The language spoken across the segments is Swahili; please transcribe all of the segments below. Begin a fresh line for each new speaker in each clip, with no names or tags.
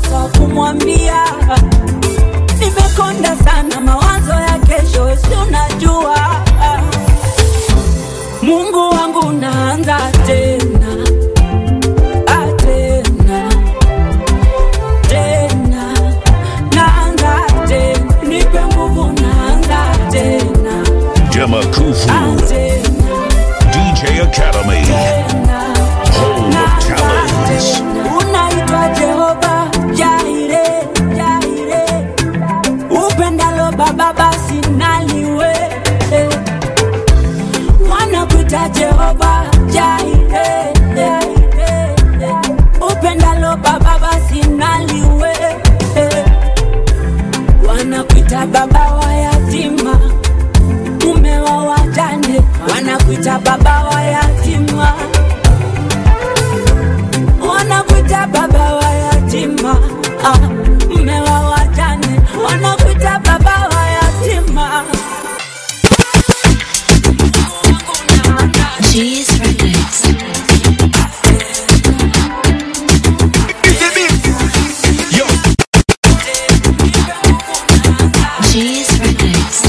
nakosa wa kumwambia nimekonda sana mawazo ya kesho si unajua mungu wangu naanza tena Ah, tena tena naanza tena nipe nguvu naanza tena
Demakufu
Ah, tena
DJ Academy. Home of Talents.
unaitwa jehova jaire jaire upendalo baba basi naliwe wanakuita jehova jaire upendalo baba basi naliwe wanakuita baba wa yatima mume wa wajane wanakuita baba wa yatima wanakuita baba wa yatima ah, mme wa wajane wanakuita baba wa yatima
Cheese Records. Cheese Records.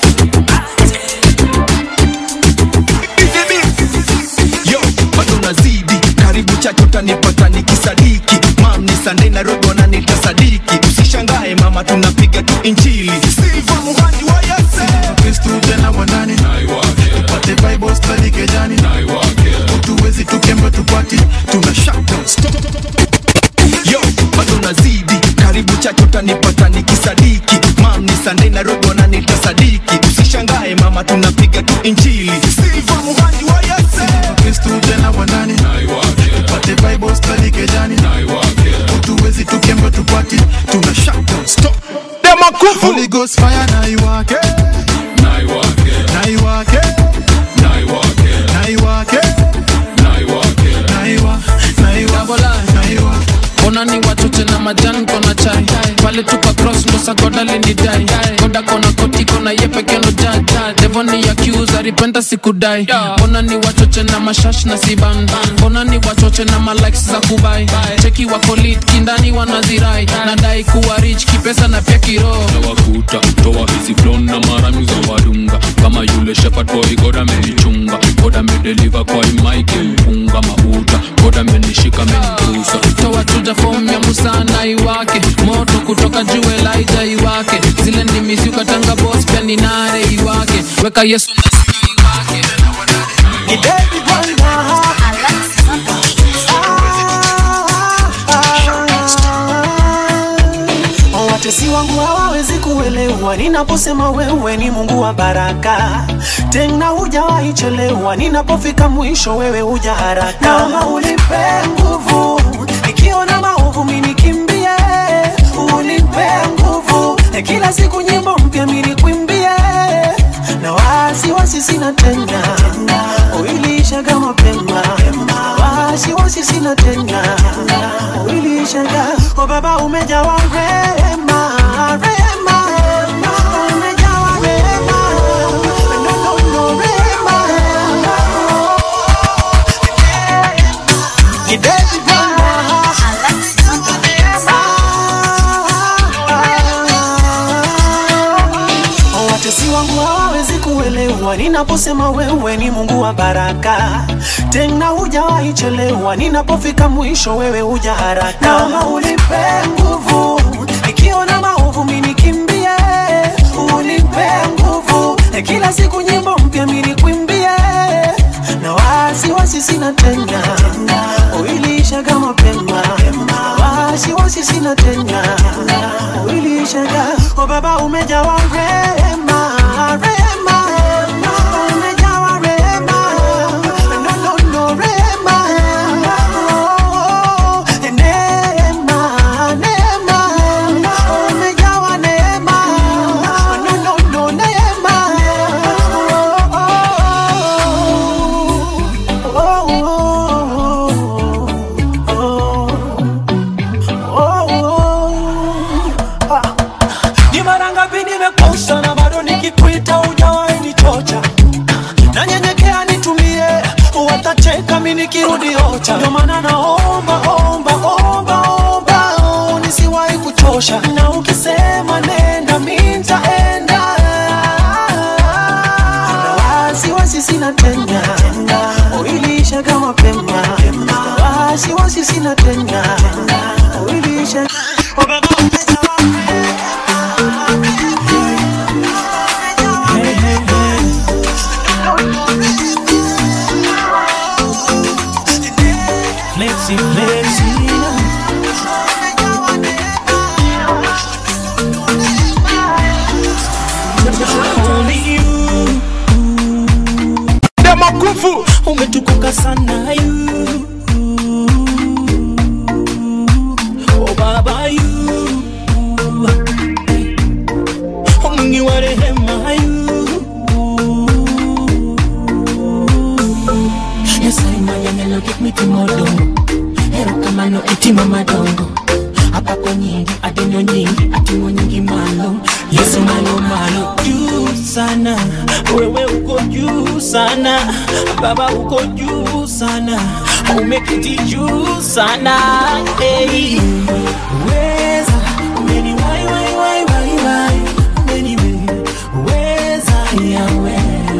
yo bado nazidi karibu chacho utanipata nikisadiki mam ni sande nairobi wananita sadiki usishangae mama tunapiga tu injili silva muhandi wa yase
kristu tena wanani tupate bible study kejani utuwezi tukembe tupati
tuna shutdown stop yo bado nazidi karibu chacho utanipata nikisadiki mam ni sande nairobi wananita sadiki usishangae mama tunapiga tu injili silva muhandi wa yase
kristu tena wanani tupate bible study kejani utuwezi tukembe tupati
tuna shutdown stop
Holy Ghost fire na iwake na iwake na iwake na iwa na iwa na iwa
ona ni watoche na majani kona chai pale tupa cross ndo sagoda linidai goda kona koti kona ye pekeno jaja devoni accuse alipenda sikudai ona ni wachoche na mashash na siban ona ni wachoche na malikes za kubai cheki wako lit kindani wanazirai nadai kuwa rich kipesa na pia kiroho
nawakuta toa hizi flon na marami za wadunga kama yule shepherd boy god amenichunga god amedeliver kwa imaiki mpunga mauta god amenishika amenigusa
toa chuja fom ya musa na iwake moto kutoka juu elaija iwake zile ndimisi ukatanga bos pia ni nare iwake weka yesu na siki iwake
watesi wangu hawawezi kuelewa ninaposema wewe ni mungu wa baraka tena hujawahi chelewa ninapofika mwisho wewe huja haraka naomba unipe nguvu nikiona maovu minikimbie unipe nguvu kila siku nyimbo mpya minikwimbie na wasiwasi sina tena uilishaga mapema wasiwasi sina tena uilishaga o baba umejawa rema rema umejawa rema no no no rema Kidezi watesi wangu hawawezi kuelewa ninaposema wewe ni mungu wa baraka tena hujawahi chelewa ninapofika mwisho wewe huja haraka naomba unipe nguvu nikiona maovu minikimbie unipe nguvu kila siku nyimbo mpya minikwimbie na wasiwasi sina tena uilishaga mapema wasiwasi sina tena uilishaga o baba umejawa rema rema umejawa rema no no no rema Oh, neema neema umejawa neema no no no neema Oh, oh, oh, oh, oh, oh. Ah. Ni mara ngapi nimekosa na bado nikikuita hujawahi nichocha nanyenyekea nitumie watacheka mi nikirudi ocha ndio maana naomba omba omba omba nisiwa tena tena uivishe Oh, baba, umejawa. Hey, hey, hey. Flexi, flexi. Only you.
Demakufu
umetukuka sana you. Oh baba you. Mwingi wa rehema you. yasaimanyanyalo gikmitimodongo erokamano itima madongo apako nyingi adenyo nyingi atimo nyingi malo yesu malo malo juu sana wewe uko juu sana baba uko juu sana umekiti juu sana hey. weza umeni wai wai wai wai wai umeni we weza yawe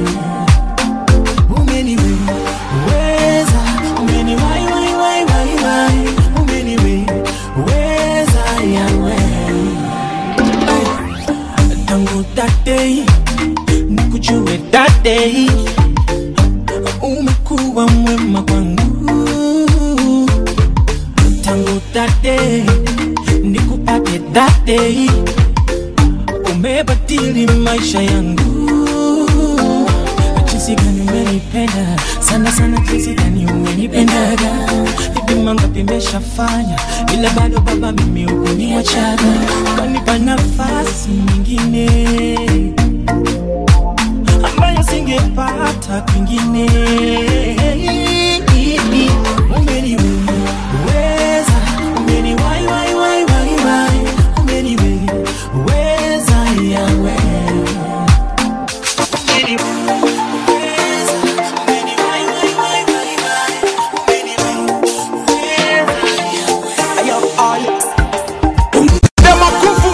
umeniweza umeni wai wai wai wai wai umeniweza yawe tangu that day nikujue that day umekuwa mwema kwangu tangu that day nikupate that day umebadili maisha yangu jinsi gani umenipenda sana sana jinsi gani umenipendaga hivi mangapi imeshafanya ila bado baba mimi ukuniachaga ukanipa nafasi nyingine ambayo singepata kwingine umeniweza umeniwai wai wai wai wai umeniweza yawe
Demakufu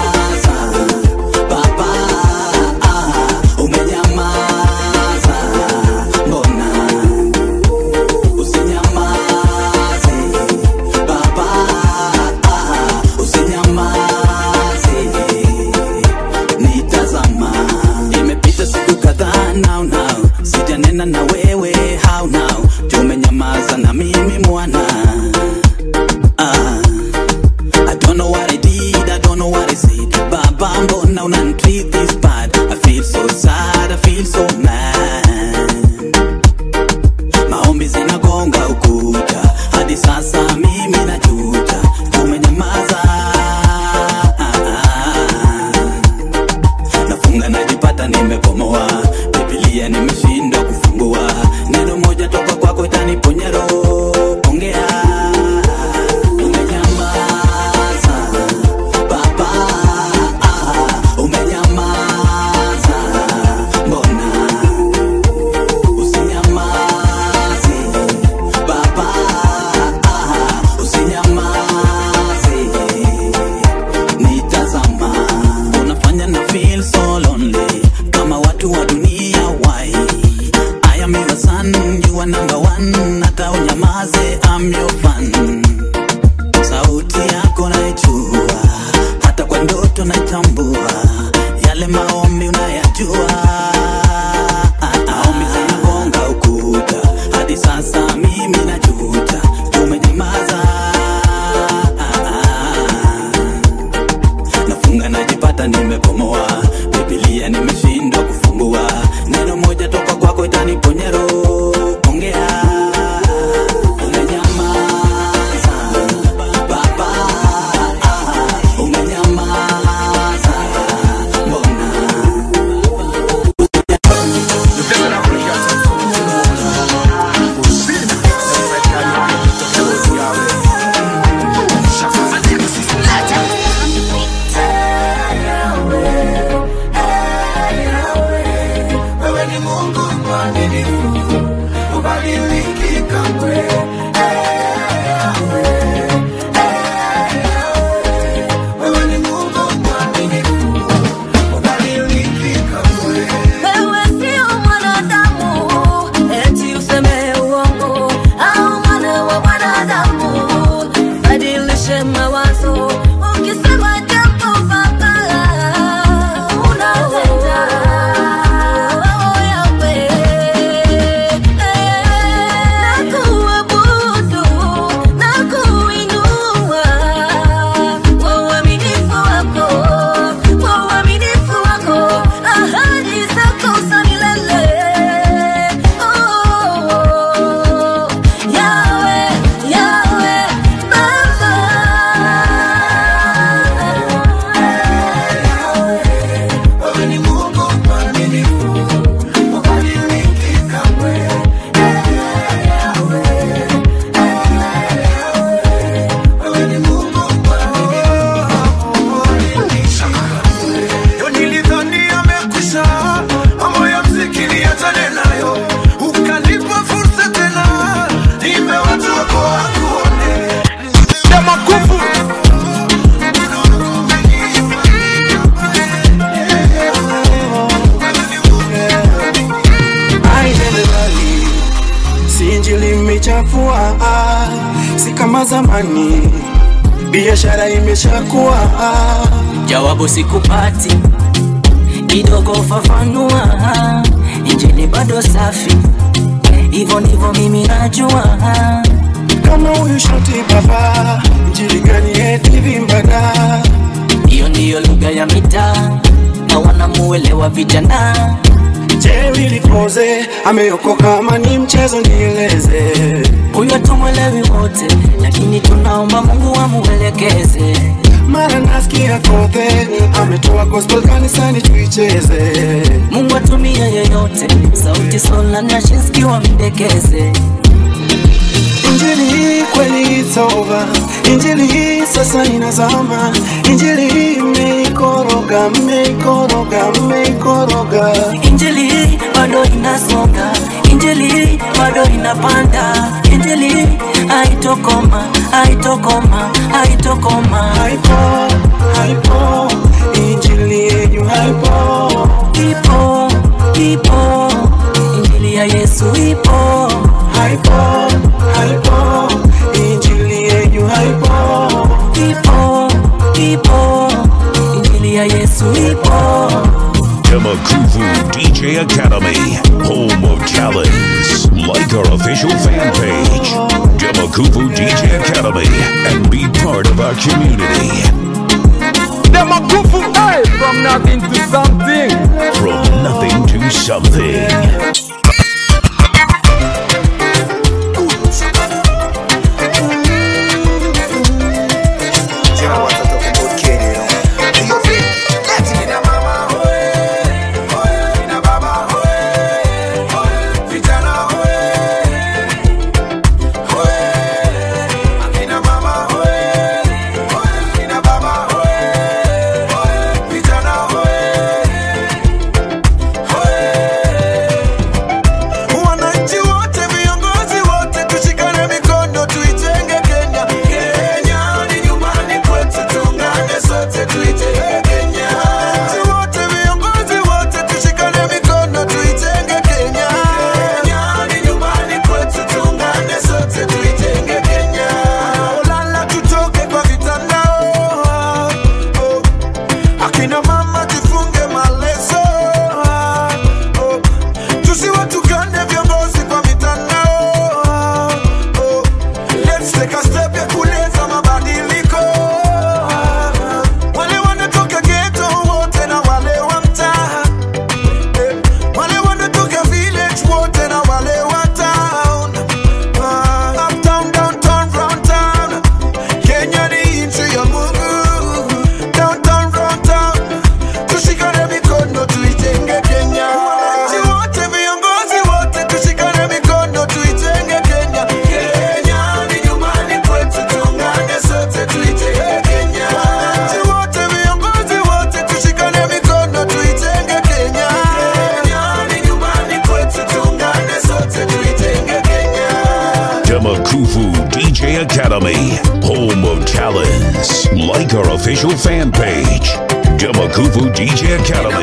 Nitazama, imepita siku kadhaa now now, sijanena na wewe how now, tumenyamaza na mimi mwana ah. I don't know what I did, I don't know what I said. Baba, mbona unanitreat this bad? I feel so sad, I feel so mad. Maombi zinagonga ukuta, hadi sasa mimi najuta, tumenyamaza. Nafunga najipata nimepomoa, Biblia nimeshindwa kufungua, neno moja toka kwako itaniponya roho. Ongea, umenyamaza Baba, ah, umenyamaza, mbona usinyamaze Baba, ah, usinyamaze nitazama, unafanya na feel so lonely kama watu wa dunia why I am your son, you are number one, hata unyamaze I'm your fan sauti yako naijua, hata kwa ndoto naitambua, yale maombi unayajua. Maombi zinagonga ukuta, hadi sasa mimi najuta, tumenyamaza. Nafunga najipata nimepomoa, Biblia nimeshindwa kufungua, neno moja toka kwako itaniponya roho. Ongea, umenyamaza Baba, ah, umenyamaza, mbona
kama zamani, biashara imeshakuwa
jawabu sikupati, kidogo fafanua, injili bado safi, hivyo ndivyo mimi najua.
kama huyu shoti baba, injili gani eti vimbada
Hiyo ndiyo lugha ya mitaa na wanamuelewa vijana.
Je, vilipoze ameokoka ama ni mchezo? Nieleze.
Huyo tumwelewi wote, lakini tunaomba Mungu amuelekeze.
Mara nasikia kothe ametoa gospel kanisani tuicheze.
Mungu atumie yeyote, sauti sola na Shinski wamdekeze.
Injili hii kweli it's over. Injili hii sasa inazama. Injili hii mmeikoroga, mmeikoroga, mmeikoroga.
Injili bado inasonga, injili bado inapanda, injili haitokoma, haitokoma, haitokoma.
Haipo, haipo, injili yenyu haipo.
Ipo, ipo, injili ya Yesu ipo.
Haipo, haipo, injili yenyu haipo.
Ipo, ipo, injili ya Yesu ipo.
Demakuvu DJ Academy, home of talents. Like our official fan page, Demakuvu DJ Academy, and be part of our community.
Demakufu, hey, from nothing to something.
From nothing to something.
Wananchi wote, viongozi wote, tushikane mikono tuitenge Kenya. Kenya ni nyumbani kwetu, tuungane sote tuitenge Kenya. Wananchi wote, viongozi wote, tushikane mikono tuitenge Kenya. Kenya ni nyumbani kwetu, tuungane sote tuitenge Kenya. Ulala tutoke kwa vitandao. Oh. Akina mama jifunge maleso. Oh. Tusiwatukane viongozi kwa mitandao. Oh, let's take a step ya kuleta mabadiliko. Wale wanatoka ghetto wote na wale wa mtaa. Eh, wale wanatoka village wote na wale wa town. Ah, uptown, downtown, round town. Kenya ni nchi ya Mungu. Downtown, round town. Tushikane mikono tuitenge Kenya. Wananchi wote, viongozi wote, tushikane mikono tuitenge Kenya. Kenya ni nyumbani kwetu, tuungane sote tuitenge Kenya. Wananchi wote, viongozi wote, tushikane mikono tuitenge Kenya. Kenya ni nyumbani kwetu, tuungane sote tuitenge Kenya.
Demakuvu DJ Academy, home of talents. Like our official fan page, Demakuvu DJ Academy.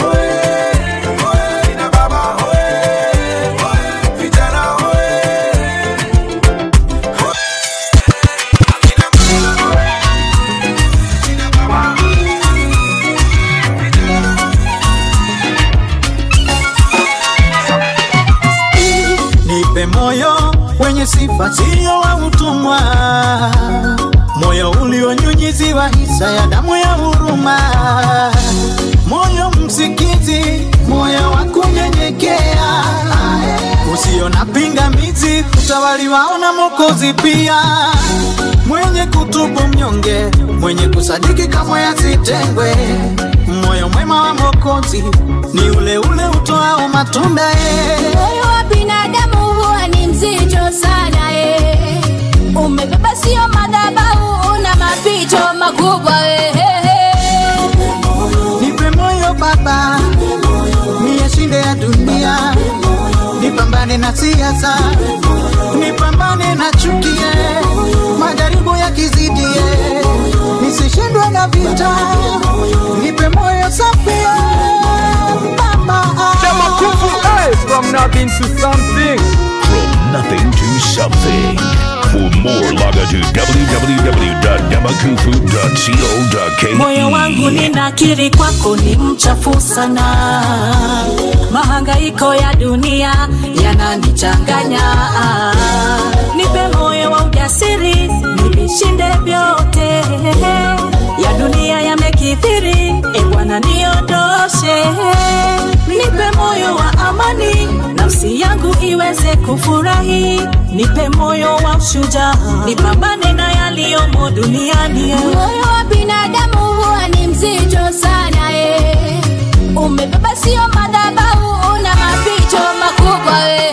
Nipe moyo wenye sifa, sio wa utumwa, moyo ulionyunyiziwa hisa ya damu ya huruma, moyo msikizi, moyo wa kunyenyekea, usio na pingamizi, kutawaliwa na Mwokozi pia, mwenye kutubu mnyonge, mwenye kusadiki kamwe asitengwe. Moyo mwema wa Mwokozi ni ule ule utoao matunda eh.
Moyo wa binadamu huwa ni mzito sana eh. Umebeba sio madhabahu, una mapito makubwa eh.
Nipe moyo Baba, niyashinde ya dunia, nipambane na siasa, nipambane na chukie, majaribu yakizidie, nisishindwe na vita, nipe moyo safi Baba.
Demakufu, hey, from nothing to something.
From nothing to something. For more, log on to www.demakufu.co.ke.
moyo wangu ninakiri kwako ni mchafu sana mahangaiko ya dunia yananichanganya nipe moyo wa ujasiri nivishinde vyote ya dunia yamekithiri e bwana niondoshe nipe moyo wa amani nafsi yangu iweze kufurahi nipe moyo wa ushujaa nipambane na yaliyomo duniani
moyo wa binadamu huwa ni mzito sana eh. umebeba sio madhabahu una maficho makubwa we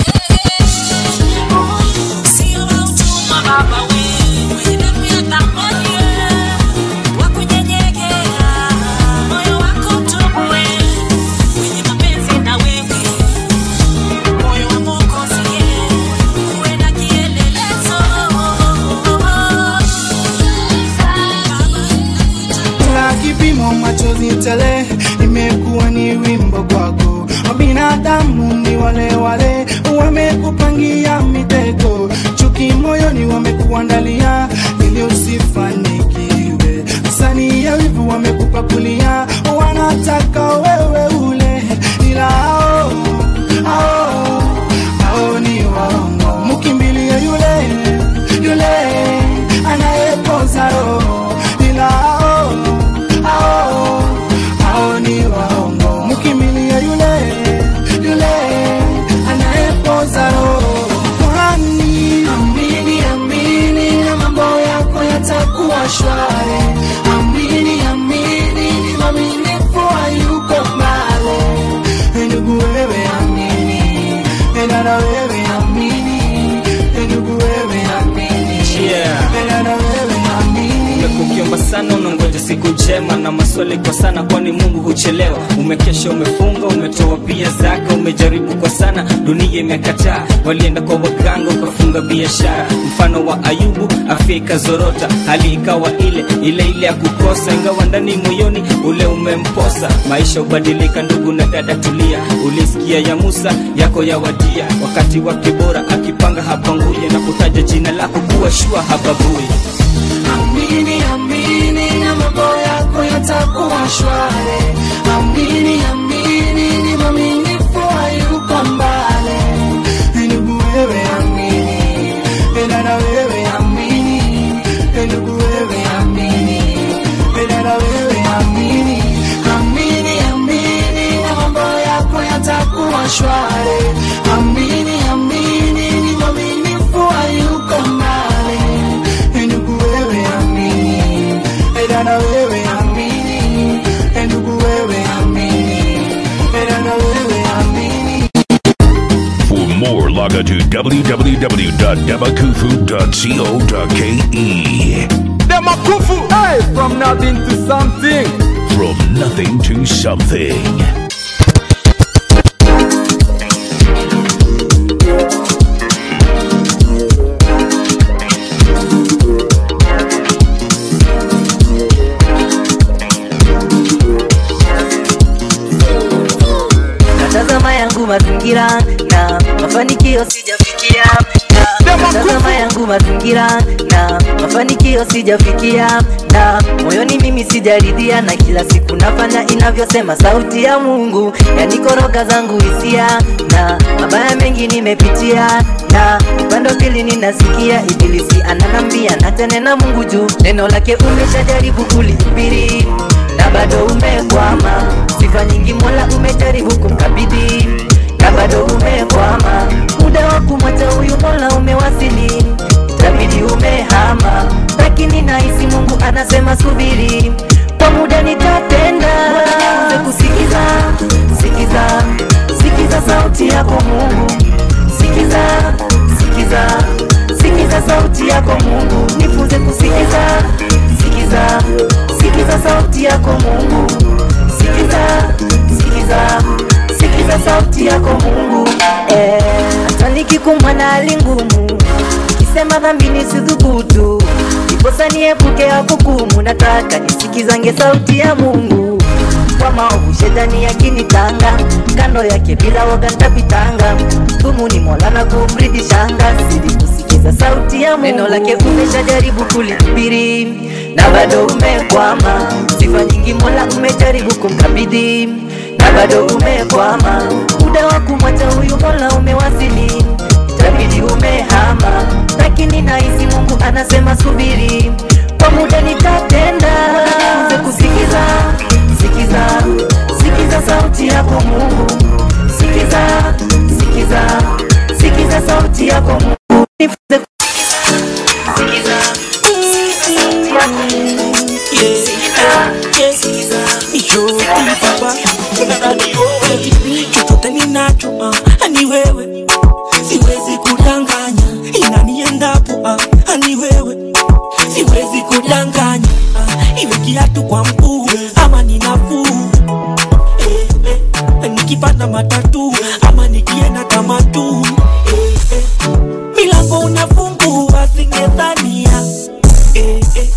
la kipimo machozi tele imekuwa ni wimbo kwako wabinadamu ni wale wale wamekupangia mitego chuki moyoni wamekuandalia ili usifanikiwe sani ya wivu wamekupakulia wanataka wewe ule ila ao ao ao ni waongo mkimbilie yule yule anayepoza roho ila ao ao ao ni waongo mkimbilie yule yule anayepoza roho kwani amini amini na mambo yako yatakuwa shwari amini amini ni maminifu hayuko mbale ndugu wewe amini dada wewe amini ndugu wewe amini
Yeah.
dada wewe amini
umekukiomba sana unangoja siku njema na maswali kwa sana kwani mungu huchelewa umekesha umefunga umetoa pia zaka umejaribu kwa sana dunia imekataa walienda kwa waganga ukafunga biashara mfano wa ayubu afya ikazorota hali ikawa ile ile ile ya kukosa ingawa ndani moyoni ule umemposa maisha hubadilika ndugu na dada tulia ulisikia ya musa yako yawadia wakati wake bora akipanga hapanguye na kutaja jina lako kuwa shua hababui
amini amini na mambo yako yatakuwa shwari amini amini ni maminifu hayuko mbale ndugu wewe amini dada wewe amini ndugu wewe amini dada wewe amini amini amini na mambo yako yatakuwa shwari amini amini ni maminifu hayuko mbale ndugu wewe amini dada wewe amini ndugu wewe amini dada wewe amini
For more, log on to www.demakufu.co.ke.
Demakufu, hey, from nothing to something.
From nothing to something.
natazama yangu mazingira na mafanikio sijafikia na natazama yangu mazingira na mafanikio sijafikia na moyoni mimi sijaridhia na kila siku nafanya inavyosema sauti ya mungu yanikoroga zangu hisia na mabaya mengi nimepitia na upande wa pili ninasikia ibilisi ananambia natenena mungu juu neno lake umeshajaribu kulihubiri na bado umekwama sifa nyingi mola umejaribu kumkabidhi na bado umekwama muda wa kumwacha huyu mola umewasili itabidi umehama lakini nahisi mungu anasema subiri kwa muda nitatenda Nianze kusikiza sikiza sikiza sauti yako mungu sikiza sikiza sikiza sauti yako mungu nifunze kusikiza sikiza sikiza sauti yako mungu sikiza sikiza sikiza sauti yako mungu eh, hata nikikumbwa na hali ngumu nikisema dhambi nisidhubutu ndiposa niepuke hukumu nataka nisikizange sauti ya mungu kwa maovu shetani yakinitanga kando yake bila woga ntapitanga dhumu ni mola na kumridishanga sidi kusikiza sikiza sauti ya Mungu. Neno lake umeshajaribu kulihubiri na bado umekwama. Sifa nyingi Mola umejaribu kumkabidhi na bado umekwama. Muda wa kumwacha huyu Mola umewasili, itabidi umehama, lakini nahisi Mungu anasema subiri, kwa muda nitatenda. Nianze kusikiza, sikiza, sikiza sauti yako Mungu, sikiza, sikiza, sikiza sauti yako Mungu, nifunze kusikiza, sikiza sauti yako Mungu, sikiza,
chochote ninacho ah, ni wewe siwezi kudanganya inaniendapo ah, ni wewe siwezi kudanganya ah, iwe kiatu kwa mguu ama ni nafuu eh, eh, nikipanda matatu ama nikienda kama tu eh, eh, milango unafungua singedhania eh, eh,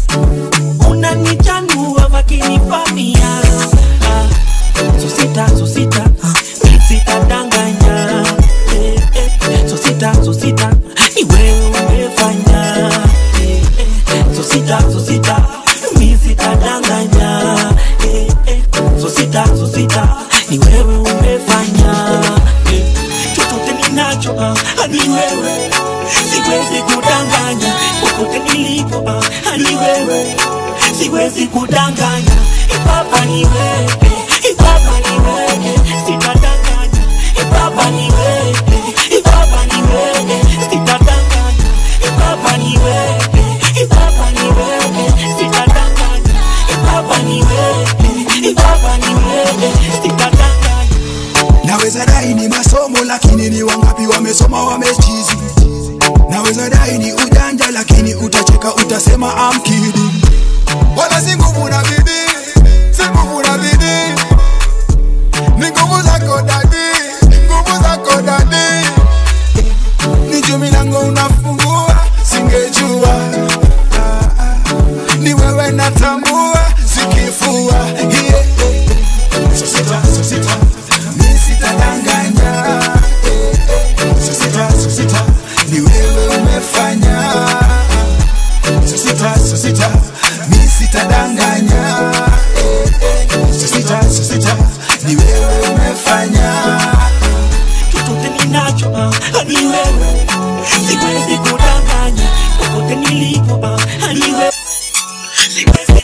unanichanua wakinifamia ah, sosita sosita mi sitadanganya eh, eh, sosita sosita ni wewe umefanya eh, eh, sosita sosita mi sitadanganya eh, eh, sosita sosita ni wewe umefanya eh, chochote ninacho ah, ni wewe siwezi kudanganya popote nilipo ah, ni wewe siwezi kudanganya ipapa ni wewe ipapa ni wewe sitadanganya ipapa ni wewe ipapa ni wewe sitadanganya ipapa ni wewe ipapa ni wewe sitadanganya ipapa ni wewe ipapa ni wewe sitadanganya
naweza dai ni masomo lakini ni wangapi wamesoma wamechizi naweza dai ni ujanja lakini utacheka utasema I'm kidding wala si nguvu na bidii si nguvu na bidii ni nguvu zako dadi nguvu zako dadi ni juu milango unafungua singejua Ah, ah. ni wewe natambua sikifua yeah. sosita sosita mi sitadanganya eh, eh. sosita sosita ni wewe umefanya sosita sosita mi sitadanganya eh, eh. sosita sosita ni wewe umefanya
chochote ninacho ah, ni wewe siwezi kudanganya popote nilipo ah, ni wewe siwezi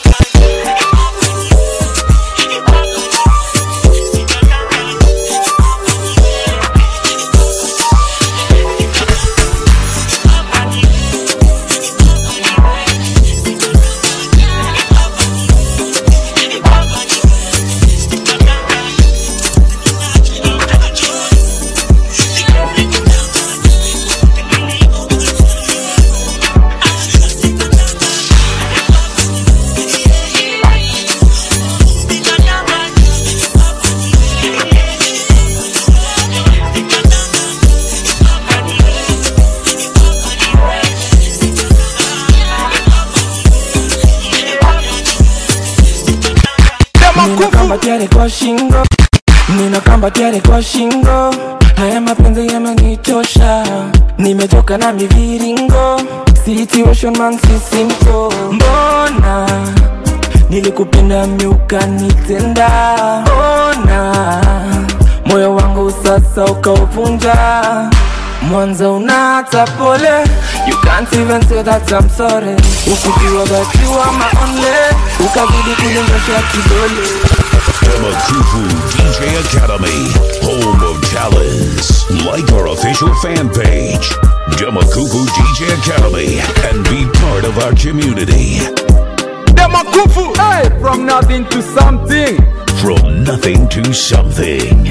Nina kamba tiare kwa shingo Nina kamba tiare kwa shingo Haya mapenzi yamenitosha Nimetoka na miviringo Situation man si simple Mbona Nilikupenda miuka nitenda Ona Moyo wangu sasa ukauvunja Mwanzo unata pole You can't even say that I'm sorry Ukijua that you are my only Ukazidi kunindosha kidole
Demakufu DJ Academy, home of talents. Like our official fan page, Demakufu DJ Academy, and be part of our community.
Demakufu, hey, from nothing to something.
From nothing to something.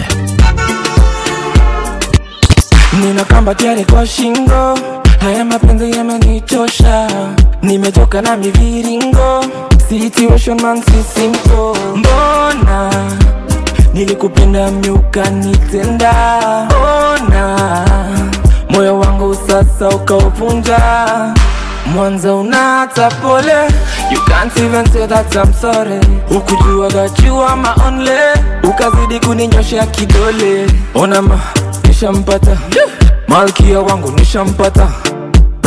Nina kamba tiare kwa shingo Haya mapenzi yamenitosha Nimetoka na miviringo Situation man si simple Mbona Nilikupenda miuka nitenda Ona Moyo wangu sasa ukauvunja Mwanzo unata pole You can't even say that I'm sorry Ukujua that you are my only Ukazidi kuninyoshea kidole Ona ma nishampata Malkia wangu nishampata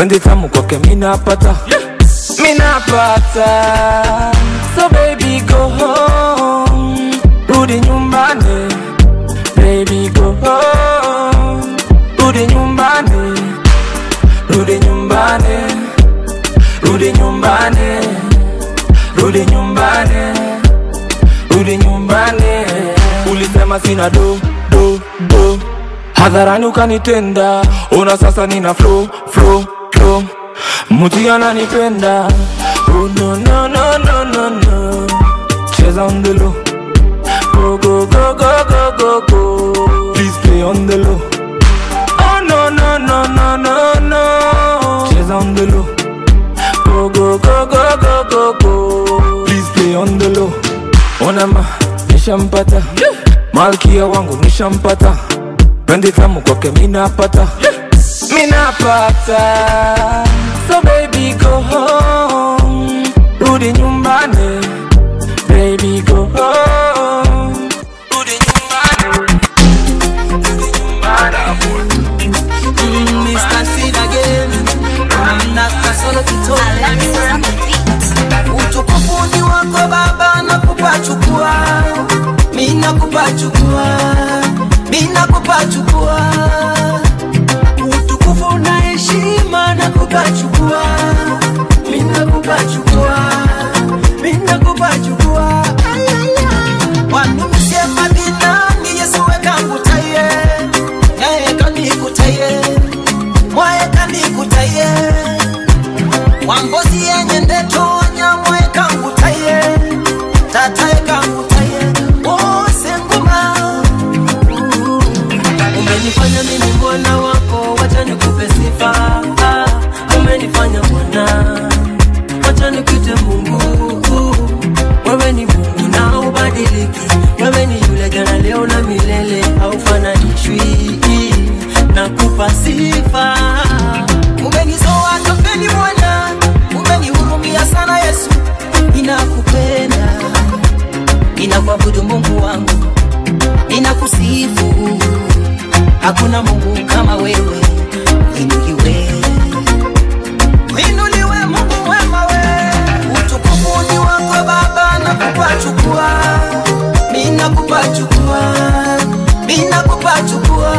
Pendi tamu kwake minapata Minapata So baby go home Rudi nyumbani Baby go home Rudi nyumbani Rudi nyumbani Rudi nyumbani Rudi nyumbani Rudi nyumbani Ulisema sina do do do Hadharani ukanitenda Ona sasa nina flow flow flow Mtu ananipenda Oh no no no no no no Cheza on the low Go go go go go go go Please play on the low Oh no no no no no no Cheza on the low Go go go go go go go Please play on the low Onama nishampata Malkia wangu nishampata Pendi tamu kwake minapata Minapata So baby go home Rudi nyumbani Baby go home Rudi nyumbani Rudi nyumbani
Mm, Mr. Sid again. Mm, Dr. Solo Kitone. Utukufu ni wako Baba, nakupa chukua, mi nakupa chukua, mi nakupa chukua. Utukufu na heshima nakupa chukua, mi nakupa chukua, mi nakupa chukua. Wanumsie madinani Yesu wekangutaye, yeye kanikutaye, mwaye kanikutaye wambozi yenye ndetonya mwaye kangutaye tataye kangutaye wose nguma umenifanya mimi mwana wako wacha nikupe sifa Ah, umenifanya mwana wacha nikuite mungu wewe ni mungu na ubadiliki wewe ni yule jana leo na milele haufananishwi nakupa sifa umenizoa topeni mwana umenihurumia sana yesu ninakupenda ninakuabudu mungu wangu ninakusifu hakuna mungu kama wewe inuliwe inuliwe mungu wema we utukufu ni wako baba nakupa chukua minakupa chukua minakupa chukua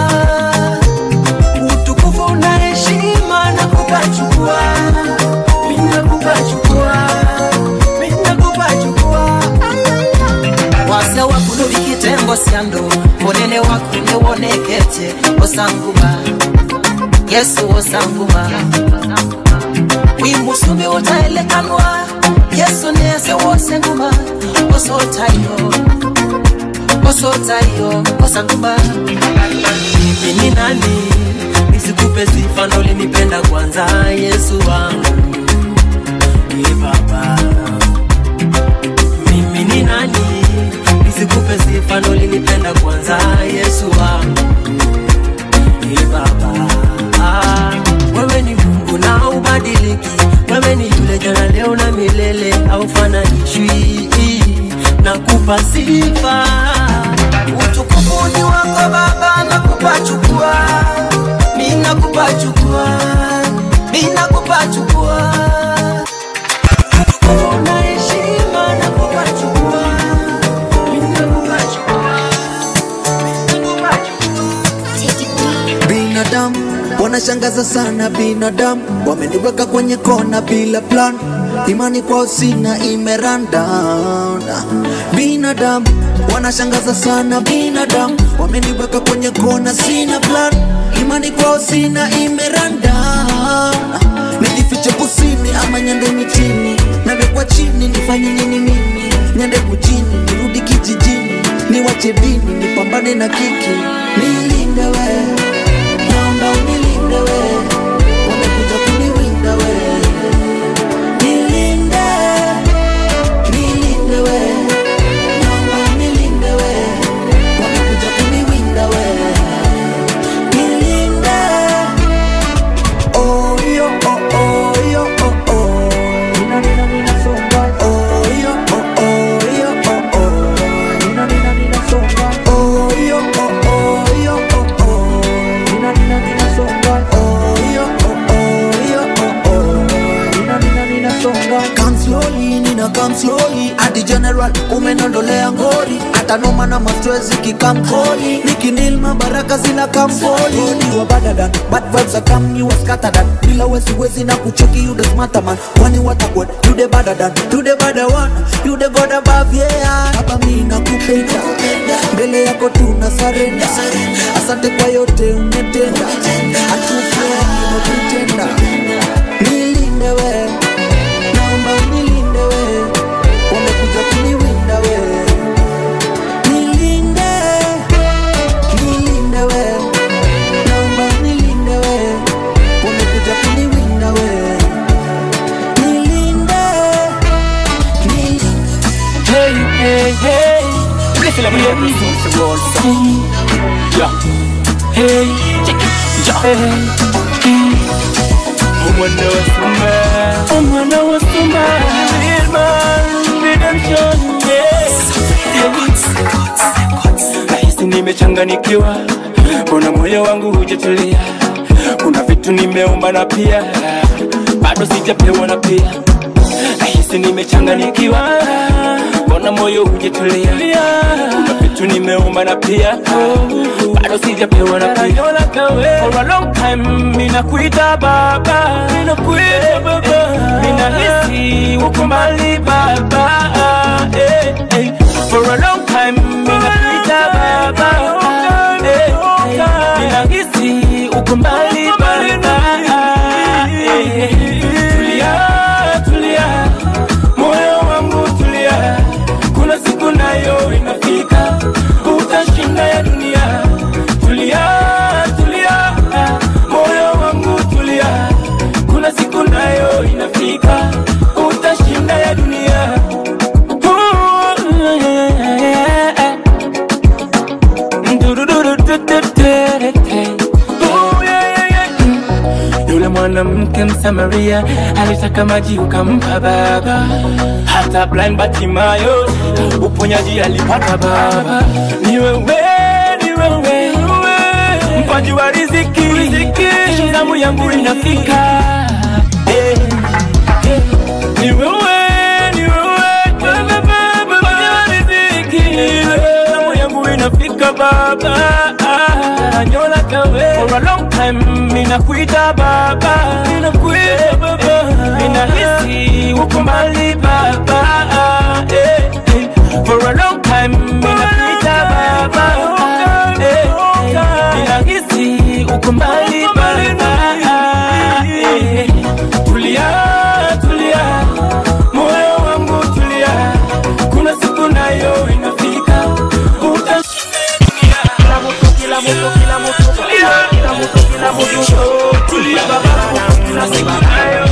utukufu na heshima nakupa chukua minakupa chukua minakupa chukua wase wakuno vikitengo syando monene wakune wonekete osanguma yesu osanguma wimusumi wotaelekanwa yesu nese wosenguma osotayo osotayo osanguma mimi ni nani nisikupe sifa ndo ulinipenda kwanza yesu wangu ni baba mimi ni nani nisikupe sifa ndo ulinipenda kwanza yesu wangu ni baba ah, wewe ni mungu na ubadiliki wewe ni yule jana leo na milele aufananishwi nakupa sifa utukufu ni wako baba nakupa chukua mi nakupa chukua mi nakupa chukua Utukufu na heshima nakupa chukua, mi nakupa chukua, mi nakupa chukua.
binadamu wanashangaza sana binadamu wameniweka kwenye kona bila plan imani kwao sina imeranda binadamu wanashangaza sana binadamu wameniweka kwenye kona sina plan imani kwao sina imeranda nijifiche kusini ama nyande mitini nawekwa chini nifanye nini mimi nyande kujini nirudi kijijini niwache dini nipambane na kiki nilinde we naomba unilinde we wamekuja kuniwinda we nilinde nilinde we naomba unilinde we wamekuja kuniwinda we nilinde oh yo oh oh yo oh oh nina nina nina songa oh yo oh oh yo oh oh nina nina nina songa oh yo oh oh kusonga come slowly nina come slowly ati general umenondolea ngori hata noma na mastress ikikamkoli nikinil mabaraka zina kamfoli ni wa badadan bad vibes are come you are scattered bila wezi wezi na kucheki you the smarter man kwani watakwet you the badadan you the bada one you the god above yeah hapa mimi nakupenda mbele yako tuna sarenda asante kwa yote umetenda atufia unatutenda nilinde we naomba unilinde we wamekuja kuniwinda we nilinde nilinde we naomba unilinde we wamekuja kuniwinda we nilinde
Hey, hey, hey. Blessing of the everything the world. Yeah. Hey, hey. Umwana wa Simba, umwana wa Simba, real man, redemption, yeah. Nahisi nimechanganikiwa, mbona moyo wangu hujatulia? Kuna vitu nimeomba na pia bado sijapewa na pia nahisi nimechanganikiwa, mbona moyo hujatulia? Kuna vitu nimeomba na pia bado sijapewa na pia. For a long time ninakuita baba, ninakuita baba, ninahisi uko mbali baba, eh, eh. For a long time ninakuita baba, eh, eh. ninahisi uko mbali baba, eh, eh. Tulia, tulia, moyo wangu tulia, kuna siku nayo inafika, utashinda ya dunia. Tulia, tulia, moyo wangu tulia, kuna siku nayo inafika, utashinda ya dunia. Ooh, yeah, yeah, yeah. Ooh, yeah, yeah, yeah. Yule mwanamke Msamaria alitaka maji ukampa baba, hata blind Bartimayo uponyaji alipata baba. Ni wewe, ni wewe, mpaji wa riziki, zamu yangu inafika. Eh, eh. Ni wewe, ni wewe, mpaji wa riziki, zamu yangu inafika baba. Nanyola kawe for a long time, ninakuita baba, ninakuita baba, ninahisi uko mbali baba, eh, eh. For a long time, ninakuita baba, eh, eh. ninahisi uko mbali baba, eh, eh. Tulia, tulia, moyo wangu tulia, kuna siku nayo inafika, utashinda kila mtu, kila mtu, kila mtu, tulia, kila mtu, kila mtu, tulia baba, kila siku nayo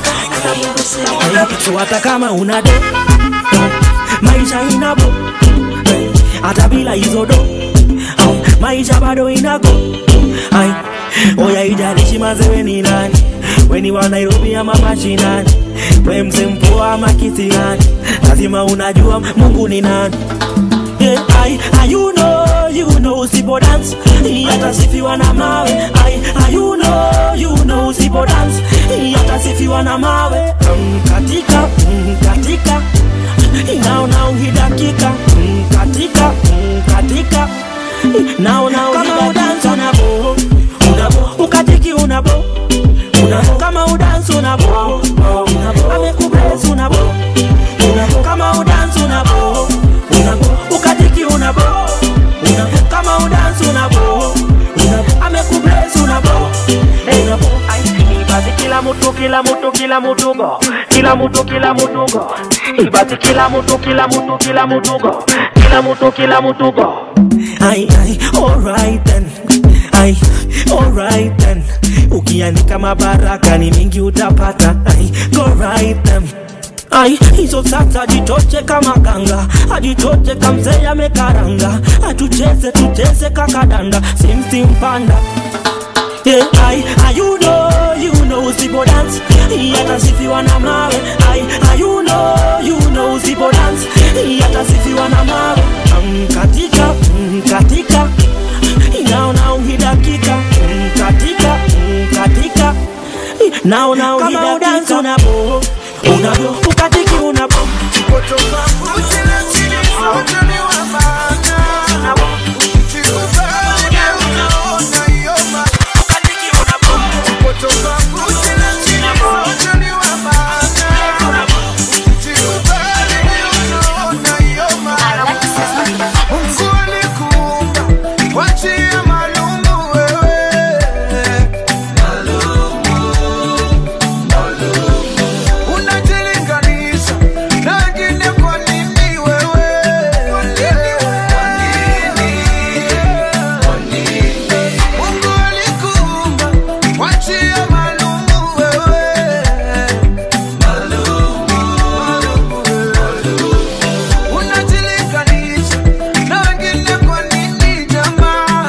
So hata kama una do maisha inabo hata bila hizo do au, maisha bado inago ai oya ijalishi mazewe ni nani weni wa Nairobi ama mashinani we mse mpoa ama kisiani lazima unajua Mungu ni nani Yeah, I, I, you know, you know, usipo dance yatasifiwa na mawe I, I, you know, you know, usipo dance yatasifiwa na mawe mm, katika mm, katika inaona uhidakika mm, katika mm, katika naona uhidakika unabo unabo ukatiki unabo unabo kama udansi unabo unabo amekubless unabo unabo kama udansi unabo unabo ukatiki unabo unabo kama udansi unabo unabo amekubless unabo unabo basi kila mtu kila mtu kila mtu go kila mtu kila mtu go basi kila mtu kila mtu kila mtu go kila mtu kila mtu go ai ai alright then ai alright then ukiandika mabaraka ni mingi utapata ai go right then ai hizo sasa jitoche kama ganga ajitoche kamzee amekaranga atucheze tucheze kakadanda simsimpanda Yeah, I, I, you know, you know, usipo dance yatasifiwa na mawe I, I, you know, you know, usipo dance yatasifiwa na mawe mm, katika mm, katika inaona uhidakika mm, katika mm, katika naona uhidakika unabo unavyo ukatiki unabo
Wachia malumu wewe unajilinganisha na wengine kwa nini wewe? Mungu alikuumba, wachia malumu wewe. Unajilinganisha na wengine kwa nini jamaa?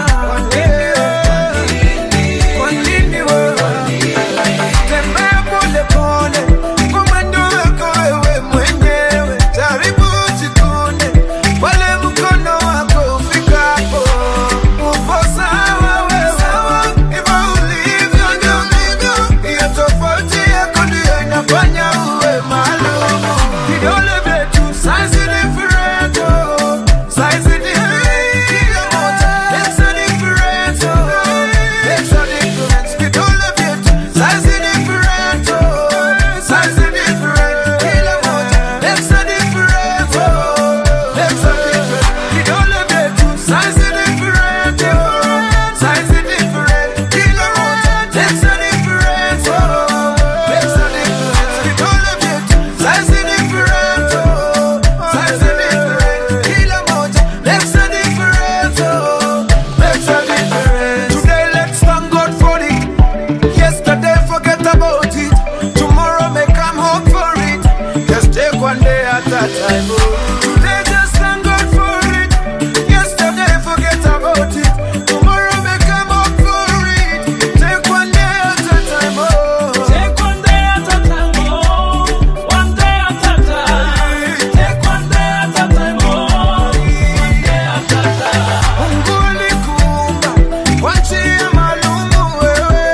Kwa nini wewe? Tembea pole pole kwa mwendo wako wewe mwenyewe, jaribu usikune pale mkono wako ufikapo. Upo sawa wewe, hivyo ulivyo ndio ulivyo. Hiyo tofauti yako ndio inafanya uwe maalum. Vidole vyetu size different, oh. Size different, kila moja makes a difference, oh. Makes a difference. Vidole vyetu size different, oh. Size different, kila moja makes a difference, oh. Makes a difference. Vidole vyetu size different, oh. Size different, kila moja makes a difference, oh. Makes a difference. Vidole vyetu size different, oh. Size different, kila moja makes a difference, oh. Makes a difference. Today let's thank God for it. Yesterday, forget about it. Tomorrow may come hope for it. Just take one day at a time. oh. Today, just thank God for it. Yesterday, forget about it. Tomorrow may come hope for it. Take one day at a time. Oh. Take one day at a time. Oh. One day at a time. Take one day at a time. Oh. One day at a time. Mungu alikuumba, wachia malumu wewe.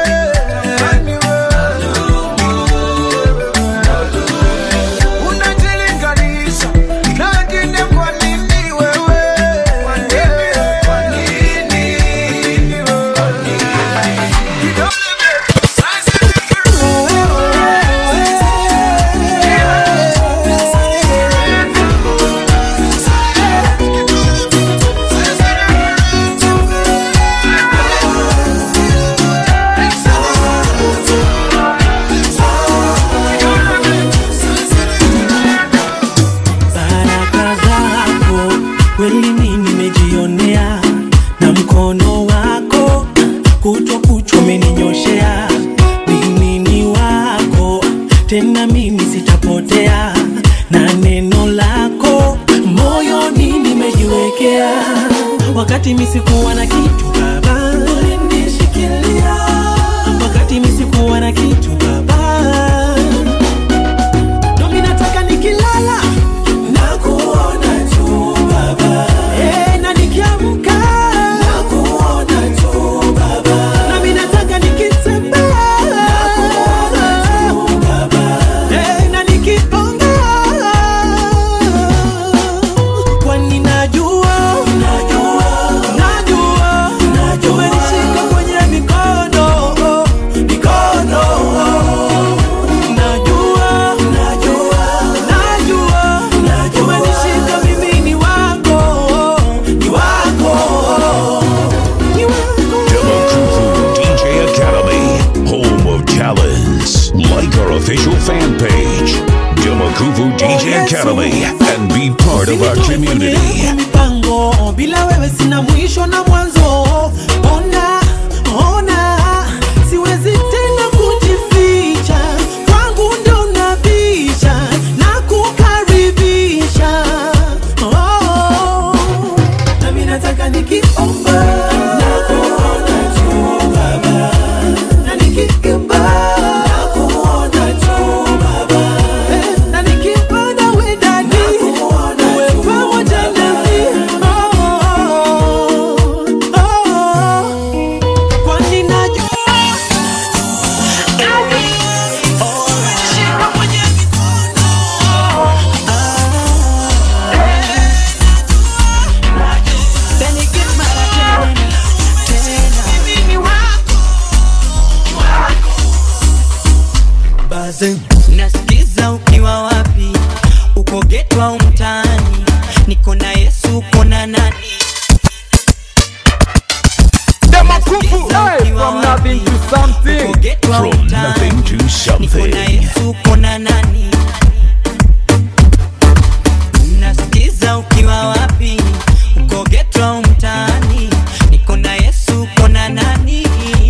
Unajilinganisha na wengine kwa nini wewe? Kwa nini? Kwa nini? Vidole vyetu size
baraka zako kweli mimi nimejionea na mkono wako kutwa kuchwa umeninyoshea mimi ni wako tena mimi sitapotea na neno lako moyoni nimejiwekea wakati misikuwa na kitu baba ulinishikilia wakati misikuwa na kitu baba Nami nataka nikilala na kuona tu baba, eh, na nikiamka na kuona tu baba, nami nataka nikitembea na kuona tu baba, eh, na nikiongea kwani najua najua najua najua umenishika kwenye mikono mikono najua najua najua najua umenishika mimi ni wako ni wako ni wako
Demakufu DJ Academy, home of talents. Like our official fan page, Demakufu DJ Academy, and be part of our community.
mipango bila wewe sina mwisho na mwanzo ona ona siwezi tena kujificha kwangu ndo unabisha na kukaribisha oh, nami nataka nikiomba na kuona tu baba na nikiimba na kuona tu baba Eh, na nikipanda we ndani uwe pamoja nami oh, oh, oh. kwani najua
nasikiza ukiwa wapi uko geto au mtaani niko na yesu uko na nani
Hey, from nothing to something.
From nothing to something.
uko na nani nasikiza ukiwa wapi uko geto au mtaani niko na yesu uko na nani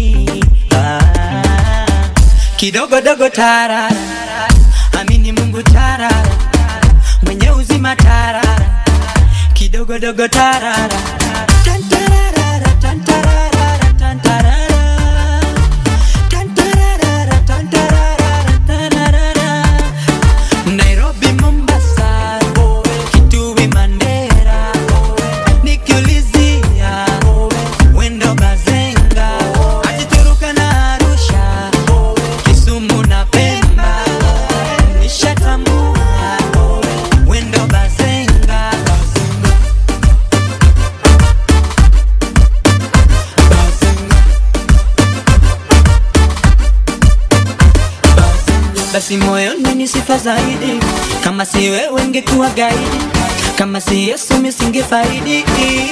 ah, kidogo dogo tarara amini mungu tarara mwenye uzima tarara kidogo dogo tarara Tantarara, tantarara, tantarara. Tantarara, tantarara, tantarara. Nairobi, Mombasa, Kitui, Mandera, nikiulizia wendo Bazenga, Atituruka na Arusha, Kisumu na Pemba, nishatambua wendo Bazenga. basi moyoni ni sifa zaidi kama si wewe ngekuwa gaidi kama si yesu misingefaidi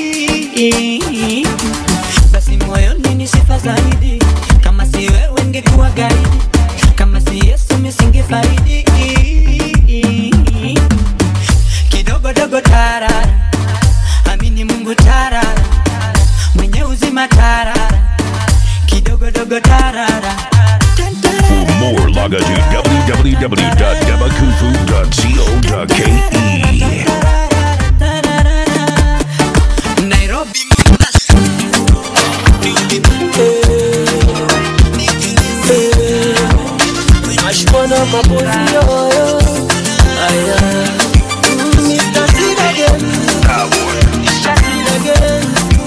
basi moyoni ni sifa zaidi kama si wewe ngekuwa gaidi kama si yesu misingefaidi kidogo dogo tarara amini mungu tarara mwenye uzima tarara kidogo dogo tarara
For more, log on to www.demakufu.co.ke.
Nairobi,
Ashkona mabozi yoyo Aya Mr. Sid again Sid again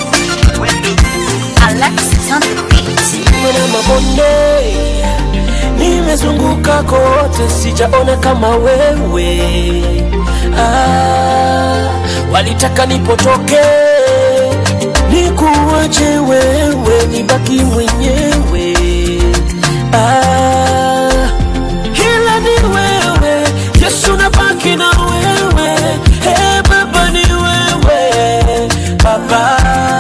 Alexis on the beat.
Mwana mabonde Nimezunguka kote sijaona kama wewe ah, Walitaka nipotoke Nikuache wewe nibaki mwenyewe ah, ila ni wewe Yesu nabaki na wewe hey, baba ni wewe baba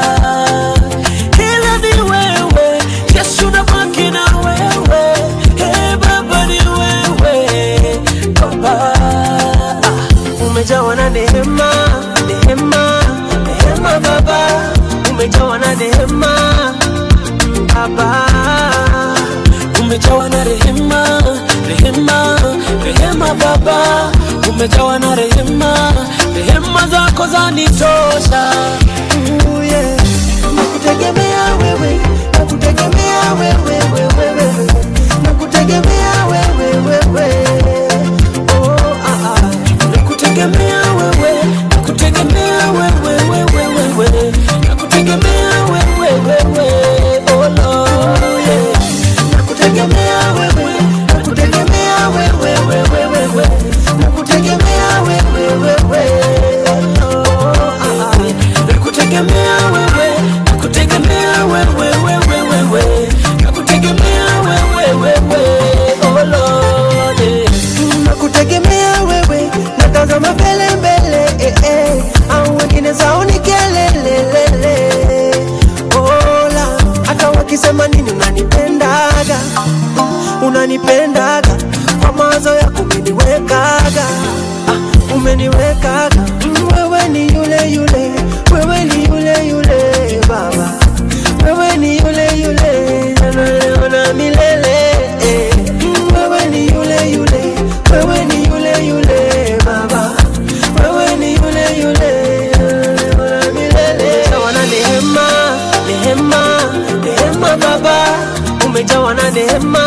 ila ni wewe Yesu nabaki na wewe hey, baba ni wewe baba Ah, umejawa na neema neema neema baba umejawa na neema mm, baba umejawa na rehema rehema rehema baba umejawa na rehema rehema zako zanitosha Ooh, yeah. nakutegemea wewe nakutegemea wewe wewe wewe nakutegemea wewe wewe oh, ah, ah. nakutegemea wewe nakutegemea wewe wewe wewe nakutegemea wewe wewe oh Lord yeah nakutegemea wewe nakutegemea wewe wewe wewe nakutegemea wewe wewe oh, ah, ah. nakutegemea wewe nakutegemea wewe wewe wewe nakutegemea wewe wewe oh Lord yeah. nakutegemea wewe natazama mbele mbele eh, eh. au wengine zao ni kelelelele ola hata wakisema nini unanipendaga unanipendaga kwa mawazo yako umeniwekaga ah, umeniwekaga Mm, wewe ni yule yule wewe ni yule yule baba wewe ni yule yule leo na milele eh. Mm, wewe ni yule yule wewe ni yule yule baba wewe ni yule yule leo na milele Umejawa na neema neema neema baba umejawa na neema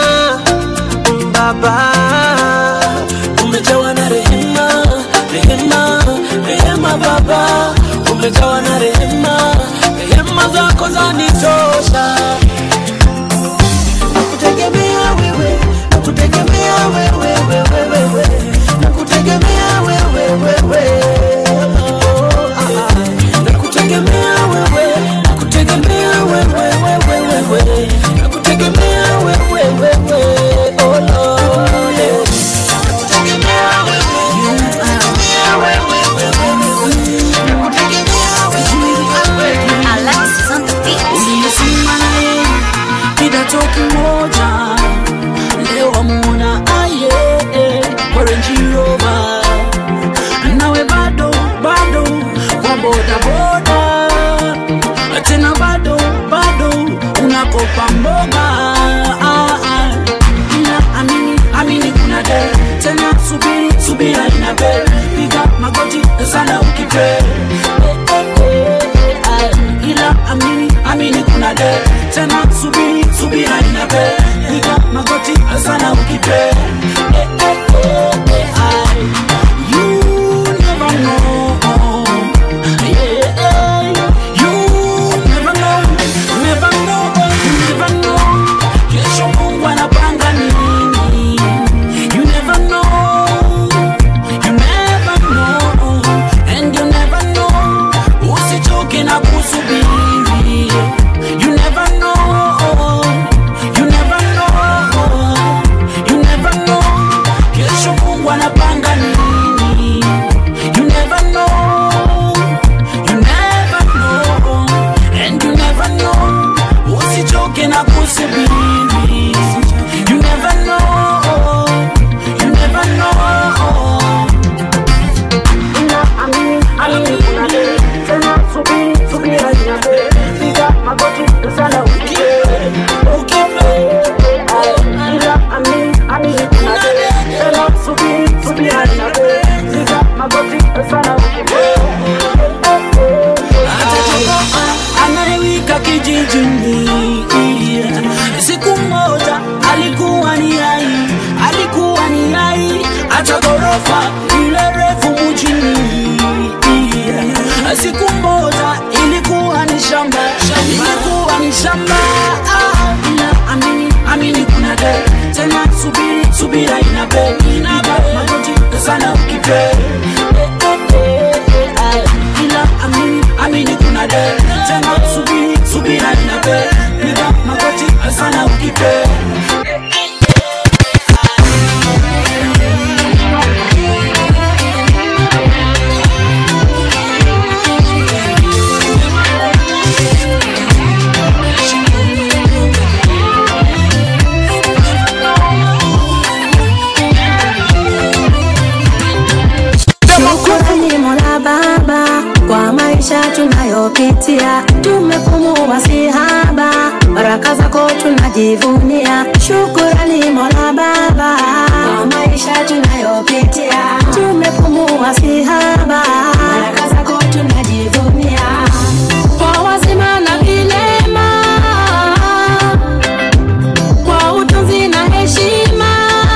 mm, baba umejawa na rehema rehema
inape piga magoti sana ukipe Eh, eh, eh, eh, ila amini amini kuna de tena subiri subira inape piga magoti sana ukipe Eh, eh, eh, eh, ai. You never know. Yeah, eh, you never know, never know, never know. Kesho Mungu anapanga nini? You never know, you never know, and you never know. Usichoke na kusubiri. You never know, you never know, you never know. Kesho Mungu anapanga nini? You never know, you never know, and you never know. Usichoke na kusubiri. You never know, you never know. Ila amini, amini kuna de. Tena subiri, subira inape. Piga magoti sana ukipe. Ukipe. Ila amini, amini kuna de. Tena subiri, subira inape. Piga magoti sana ukipe. Atatoka anayewika kijijini siku moja alikuwa ni ai alikuwa ni ai hata ghorofa ile refu mjini siku moja ilikuwa ni shamba ilikuwa ni shamba Ah, ila amini amini kuna de tena subiri subira inape inape magoti sana ukipe Eh, eh, eh, eh, ah, ila amini amini kuna de tena subiri subira inape piga magoti sana ukipe
Shukrani Mola Baba kwa maisha tunayopitia, tumepumua si haba, baraka zako tunajivunia. Shukrani Mola Baba kwa maisha tunayopitia, tumepumua si haba, baraka zako tunajivunia. Kwa wazima na vilema, kwa utunzi na heshima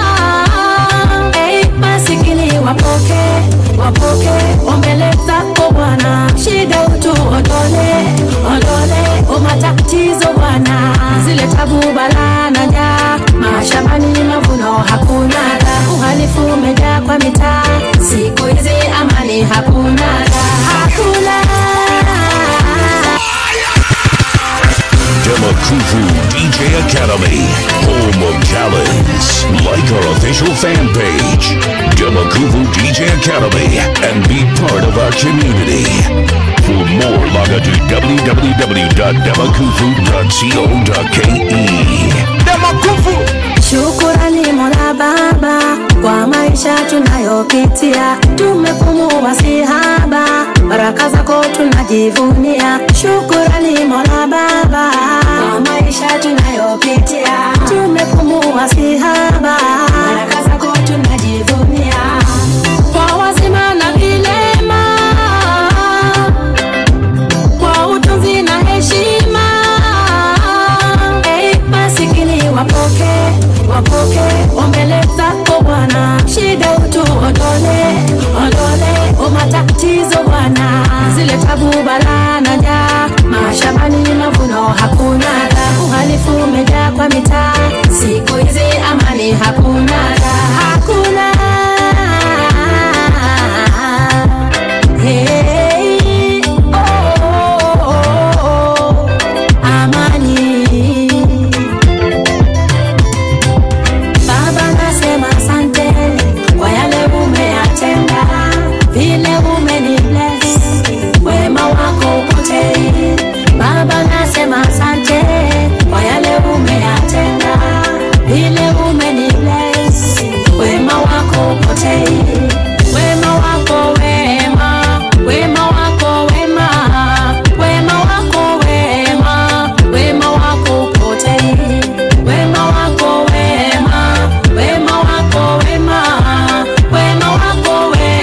Hey, masikini wapoke wapoke ombele zako Bwana, shida utu ondole ondole, umatatizo Bwana, zile tabu balaa na njaa, mashambani mavuno hakuna, uhalifu umejaa kwa mitaa, siku hizi amani hakuna, hakuna
Demakufu DJ Academy, home of talents. Like our official fan page, Demakufu DJ Academy, and be part of our community. For more, log on to www.demakufu.co.ke. Demakufu!
Shukurani Mola Baba kwa maisha tunayopitia, tumepumua si haba, baraka zako tunajivunia. Shukurani Mola Baba kwa maisha tunayopitia, tumepumua si haba, baraka zako tunajivunia. Kwa wazima na vilema, kwa utunzi na heshima Hey, masikini wapoke wapoke ombele zako Bwana, shida utu ondole ondole, umatatizo Bwana, zile tabu balaa na njaa, mashambani mavuno hakuna, uhalifu umejaa kwa mitaa, siku hizi amani hakuna, hakuna Hey, oh, oh, oh, oh, amani Baba nasema asante kwa yale umeyatenda, vile umeni bless, wema wako upotei. Baba nasema asante kwa yale umeyatenda, vile umeni bless, wema wako upotei. Wema wako wema, wema wako wema, wema wako wema, wema wako upotei. Wema wako wema, wema wako wema, wema wako wema,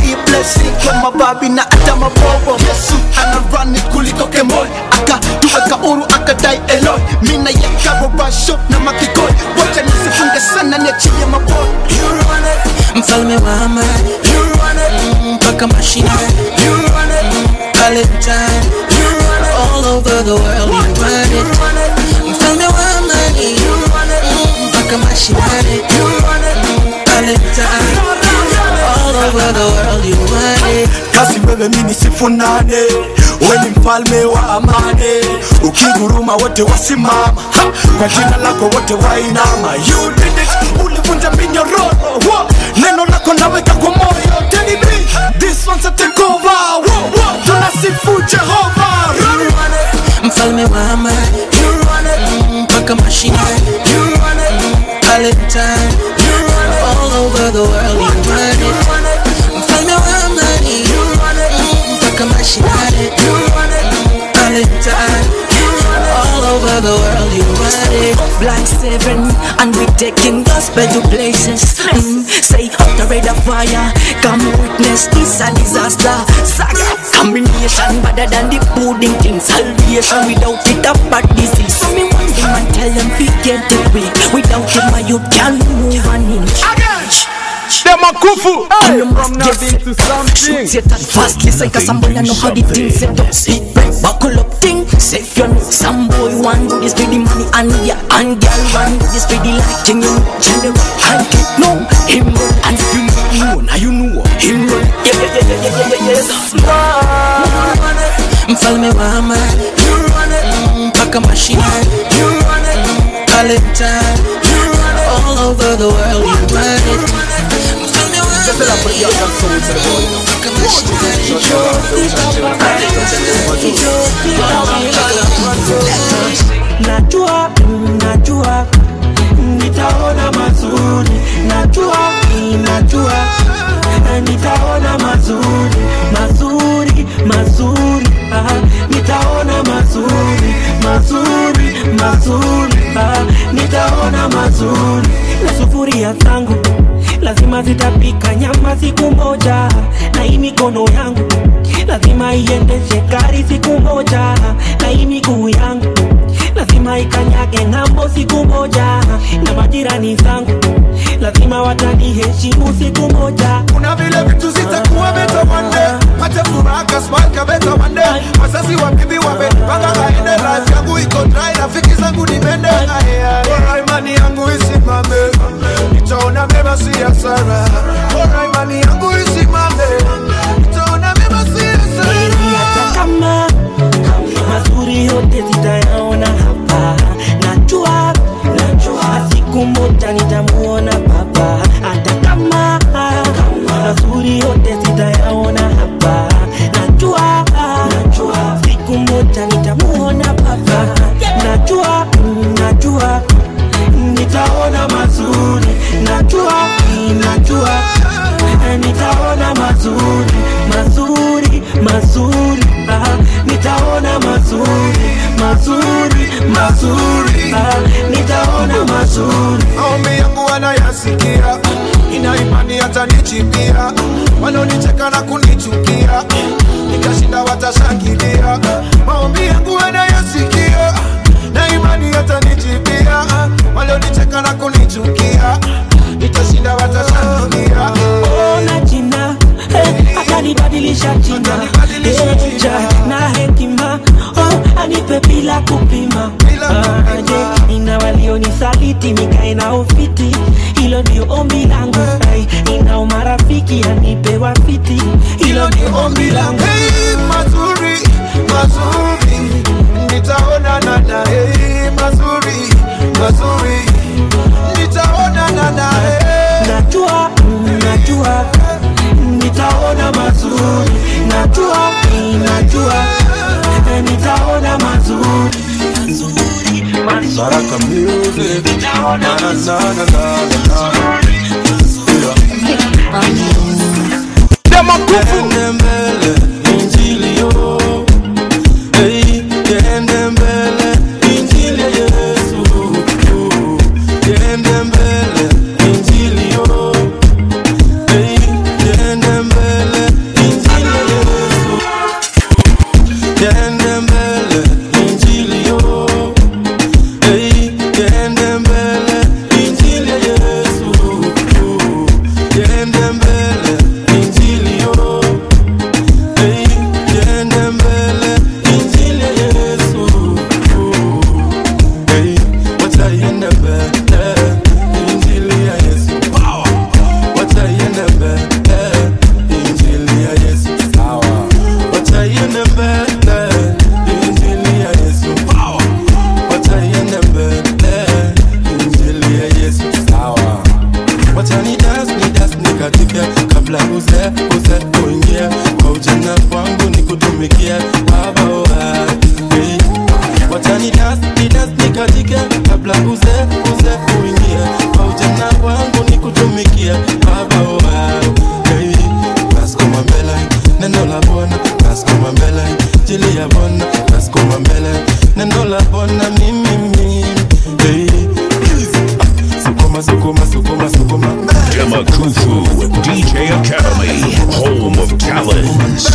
hii blessing kwa mababi na hata mabobo yesu anarani kuliko kemoi akatuweka uru akadai eloi mina yakarobasho na makikoi wacha nisifunge sana niachie maboi
mfalme wa amani Mm, mpaka mashinani Valentine all over the world you run it mfalme wa amani Mm, mpaka mashinani Valentine all over the world you run it
kasi wewe mini sifunane we ni mfalme wa amani ukiguruma wote wasimama ha! kwa jina lako wote wainama you did it ulivunja minyororo Wo! neno lako naweka kwa moyo Tell me, this one's a takeover Wo! Wo! tunasifu jehova
mfalme wa amani Mm, mpaka mashinani Valentine all over the world you run it mfalme wa amani Mm, mpaka mashinani Valentine all over the world you run it
Black seven, and we taking gospel to places. Mm, say out the red of fire, come witness this a disaster. Saga combination better than the pudding king. Salvation without it a bad disease. So me one thing and tell them we get it way. Without him, my youth can't move an inch.
Them a kufu, hey,
You must
from
get
nothing to something.
Shoot Satan fast, listen, cause some boy I know how the thing set up. Sit back, buckle up thing, safe you know. Some boy want do this for the money and yeah, and girl want do this for the liking, you know. Gender, and get no, him run, and if you know, now you know, him run. Yeah, yeah, yeah, yeah, yeah, yeah, yeah, yeah.
mfalme wa amani Mm, mpaka mashinani Valentine all over the world you run it mfalme wa amani mpaka
najua mm, najua mm, nitaona mazuri najua mm, najua eh, nitaona mazuri mazuri mazuri ah, nitaona mazuri mazuri mazuri ah, nitaona mazuri na sufuria zangu lazima zitapika nyama siku moja na hii mikono yangu lazima iendeshe gari siku moja na hii miguu yangu lazima ikanyage ng'ambo siku moja na majirani zangu lazima wataniheshimu siku moja
kuna vile vitu zitakuwa beta one day pate furaha kasmalka beta one day wazazi wa bibi wamepanga kaende life yangu iko dry rafiki zangu ni mende bora imani yangu isimame nitaona mema si hasara bora imani yangu isimame nitaona mema si
Heri hata kama mazuri yote zitayaona hapa najua najua siku moja nitamuona baba hata kama mazuri yote zitayaona hapa najua najua siku moja nitamuona baba najua mm, najua nitaona mazuri najua mm, najua eh, nitaona mazuri mazuri mazuri ah, nitaona mazuri mazuri mazuri ah, nitaona mazuri
maombi yangu wanayasikia ina imani hatanichipia wanaonicheka na kunichukia nikashinda watashangilia maombi yangu wanayasikia na imani hatanichipia walionicheka na kunichukia nitashinda watashangilia
ona jina eh, akanibadilisha jina Eh, ja, na hekima oh, anipe bila kupima Ah, je ina walionisaliti nikae na ufiti hilo ndio ombi langu Ai, inao marafiki anipe wafiti hilo ndio ombi langu
Hey, mazuri mazuri nitaonana na hey, mazuri mazuri nitaonana na hey.
najua mm, najua mm, nitaona mazuri najua mm, najua eh, nitaona mazuri
Baraka music. Na, na, na, na, na, na, na.
Them a kufu.
Ende mbele, injili yo. Hey, ende mbele, injili ya Yesu. Ende mbele, injili yo. Hey, ende mbele,
nikutumikie baba wa hey. wacha nidas nidas nikatike kabla uze uze uingie kwa ujana wangu nikutumikie baba wa hey. naskuma mbele neno la bwana naskuma mbele jili ya bwana naskuma mbele neno la bwana mimi mimi hey. sukuma sukuma sukuma sukuma
Demakufu DJ Academy, home of talents.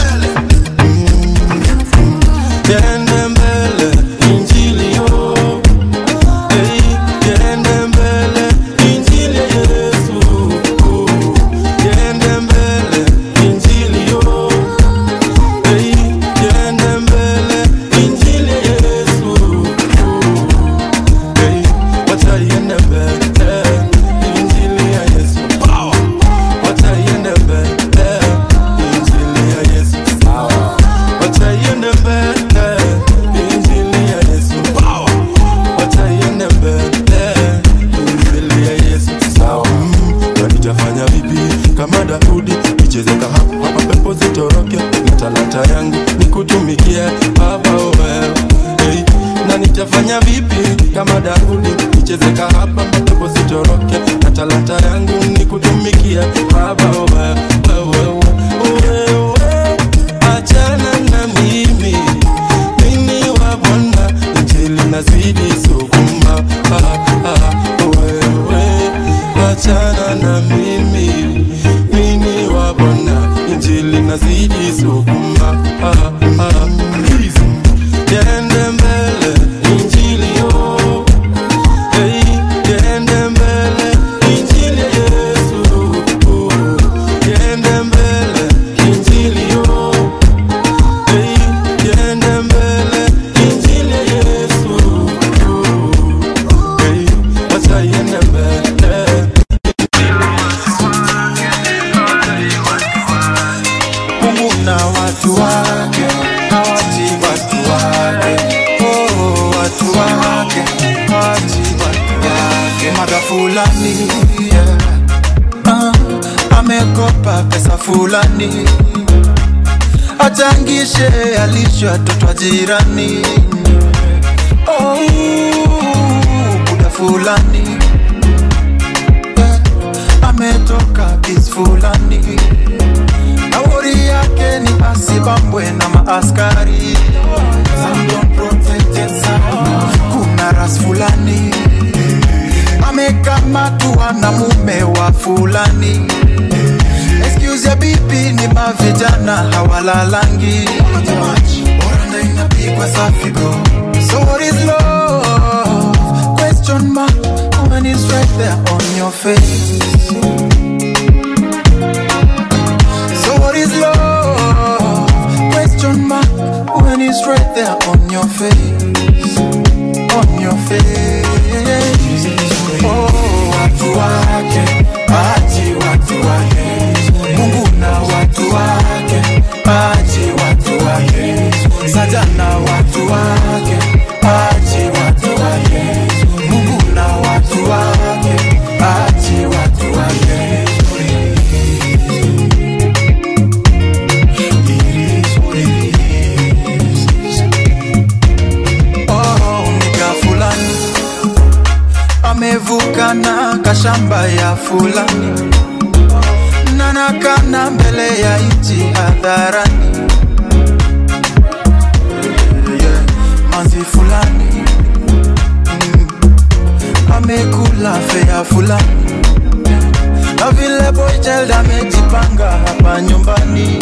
Yende mbele injili yo hey, yende mbele injili ya Yesu yende mbele injili yo hey, yende mbele injili ya Yesu hey, wacha yende mbele injili ya Yesu wacha yende mbele injili ya Yesu wacha yende mbele injili ya Yesu wacha yende mbele injili ya Yesu Mm, na nitafanya vipi kama Daudi nichezeka hapa hapa pepo zitoroke na talanta yangu nikutumikie baba wewe hey. na nitafanya vipi kama Daudi nichezeka hapa hapa pepo zitoroke na talanta yangu nikutumikie baba wewe wewe wewe achana na mimi mimi wa Bwana injili nazidi sukuma ah, ah, wewe achana na mimi mimi wa Bwana injili nazidi sukuma ah, ah, please Yende mbele injili yo hey, yende mbele injili ya Yesu yende mbele injili yo hey, yende mbele injili ya Yesu hey, acha yende mbele
Mungu na watu wake hawachi watu wake, oh, watu wake hawachi watu wake. Mada fulani yeah. ah, amekopa pesa fulani achangishe alisho watoto wa jirani oh, buda fulani yeah. ametoka kis fulani na wori yake ni asibambwe na maaskari Some don't protect it, some. kuna ras fulani amekamatwa na mume wa fulani excuse ya bibi ni mavijana hawalalangi oranda inapigwa safi bro so what is love question mark when it's right there on your face So what is love? Question mark when it's right there on your face, on your face. Oh, watu wake, achi watu wake, Mungu na watu wake, achi watu wake, sajana watu wake, achi watu wake, Mungu na watu wake, achi watu wake. Oh, nika fulani amevuka na kashamba ya fulani nanakana mbele ya nchi hadharani yeah. manzi fulani mm. amekula fea fulani na vile boychild amejipanga hapa nyumbani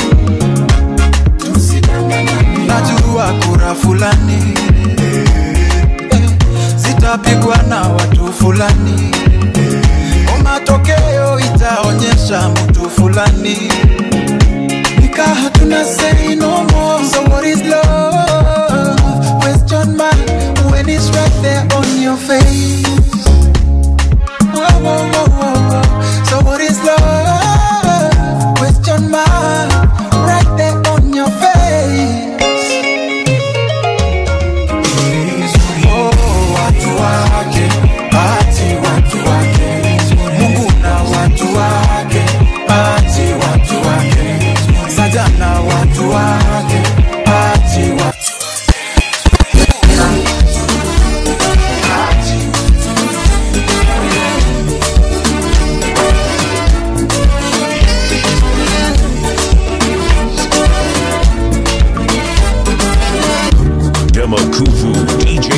najua kura fulani eh, zitapigwa na watu fulani o matokeo itaonyesha mtu fulani nika hatuna say no more so what is love question mark when it's right there on your face whoa, whoa, whoa, whoa, whoa. so what is love question mark right there on your face Oh, watu wake, ati watu wake. Mungu na watu wake, ati watu wake. Sajana watu wake,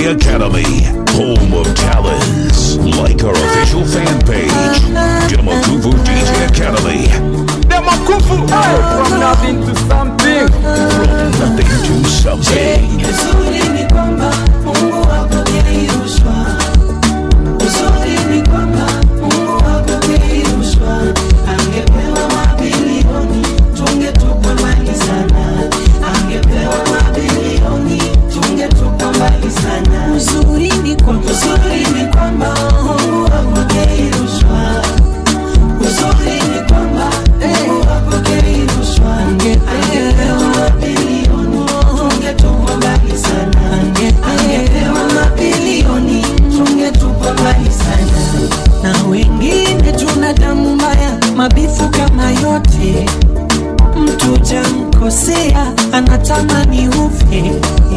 DJ Academy, home of talents. Like our official fan page, Demakuvu DJ Academy.
Demakuvu, hey, from nothing to something.
From nothing to something.
Uzuri ni kwamba Mungu hapokei rushwa. Uzuri ni kwamba Mungu hapokei rushwa. Angepewa mabilioni tungetupwa mbali sana. Angepewa mabilioni tungetupwa mbali sana. Uzuri ni kwamba uzuri ni kwamba Mungu hapokei rushwa. Uzuri ni kwamba Mungu hapokei rushwa. Angepewa mabilioni tungetupwa mbali sana. Angepewa mabilioni tungetupwa mbali sana. Na wengine tuna damu mbaya, mabifu kama yote. Mtu jamkosea anatamani ufe.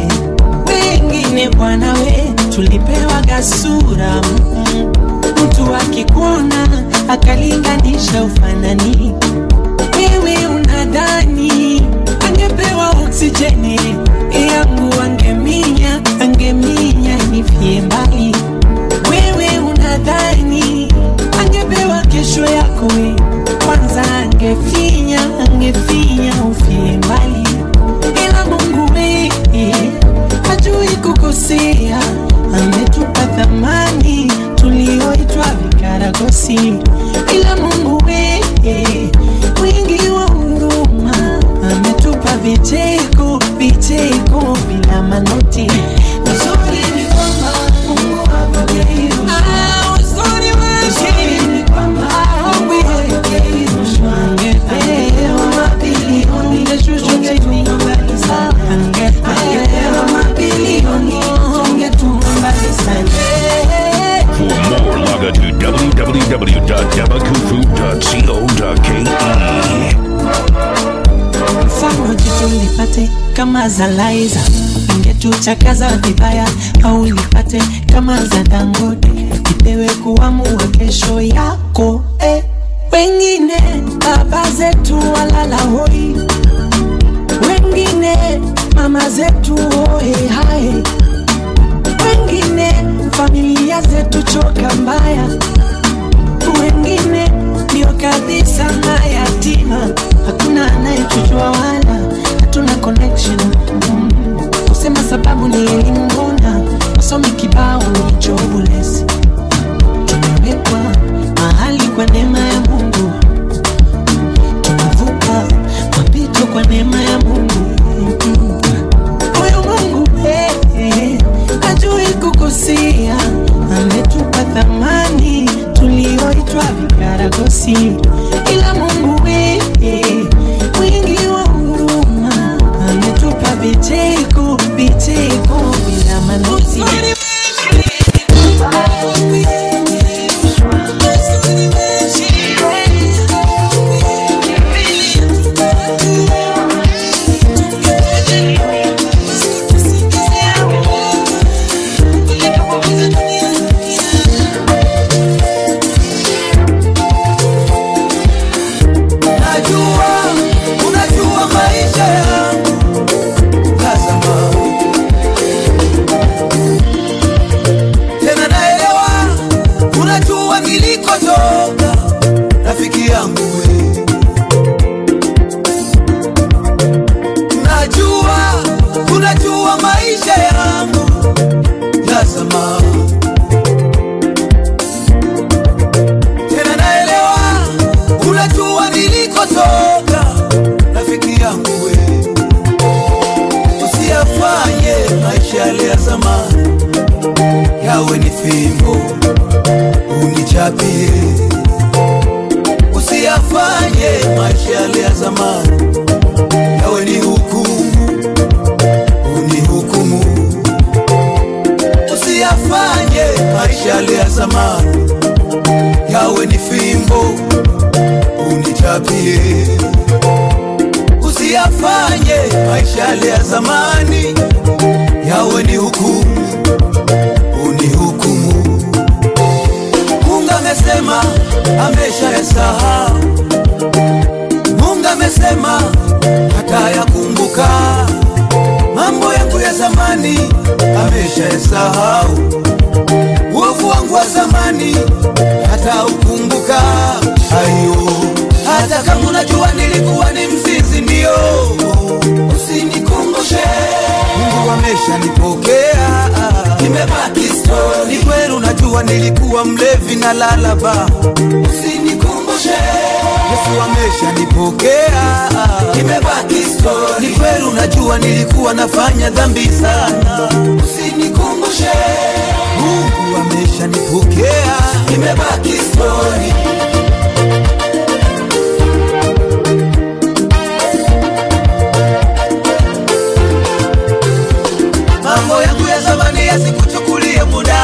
Wengine bwana we tulipewa gasura mm. Mtu akikuona akalinganisha ufanani, wewe unadhani angepewa oksijeni yangu, angeminya angeminya nifie mbali. Wewe unadhani angepewa kesho yako, we kwanza angefinya angefinya ufie mbali, ila Mungu we hajui kukosea, ametupa thamani tulioitwa vikaragosi, ila Mungu we wingi wa huruma ametupa vicheko vicheko bila manoti. Uzuri ni kwamba Mungu hapokei rushwa. Uzuri wake ni kwamba Mungu hapokei rushwa. Angepewa mabilioni tungetupwa mbali sana. Angepewa mabilioni tungetupwa mbali sana.
For more, log on to www.demakufu.co.ke.
mfano jitu lipate kama za Laiza, ingetuchakaza vibaya, au lipate kama za Dangote, ipewe kuamua kesho yako eh. Wengine baba zetu walala hoi, wengine mama zetu hoe hai, wengine familia zetu choka mbaya, wengine ndio kabisa mayatima, hakuna anayetujua wala hatuna connection mm. Kusema sababu ni elimu, mbona wasomi kibao ni jobless. Tumewekwa mahali kwa neema ya Mungu, tunavuka mapito kwa neema ya Mungu Mm. Huyu Mungu eh, eh, hajui kukosea, ametupa thamani tulioitwa vikaragosi, ila Mungu we eh, mwingi wa huruma ametupa vicheko vicheko bila manoti.
Najua, unajua maisha yangu Tazama Tena naelewa Unajua nilikotoka Rafiki yangu we Najua, unajua maisha yangu Tazama Tena naelewa Unajua nilikotoka Rafiki yangu we Usiyafanye maisha yale ya zamani Yawe ni fimbo Unichapie Usiyafanye maisha yale ya zamani Yawe ni hukumu Unihukumu Usiyafanye maisha yale ya zamani Yawe ni fimbo unichapie, usiyafanye maisha yale ya zamani yawe ni hukumu, unihukumu. Mungu amesema amesha yasahau, Mungu amesema hata yakumbuka mambo yangu ya zamani amesha ameshasahau uovu wangu wa zamani, hata ukumbuka ayo. Hata kama unajua nilikuwa ni mzinzi, ndio usinikumbushe. Mungu ameshanipokea, nimebaki story. Ni kweli unajua nilikuwa mlevi na lalaba, usinikumbushe. Yesu ameshanipokea, nimebaki story. Ni kweli unajua nilikuwa nafanya dhambi sana, usinikumbushe. Mungu ameshanipokea, nimebaki story. mambo yangu ya zamani yasikuchukulie muda,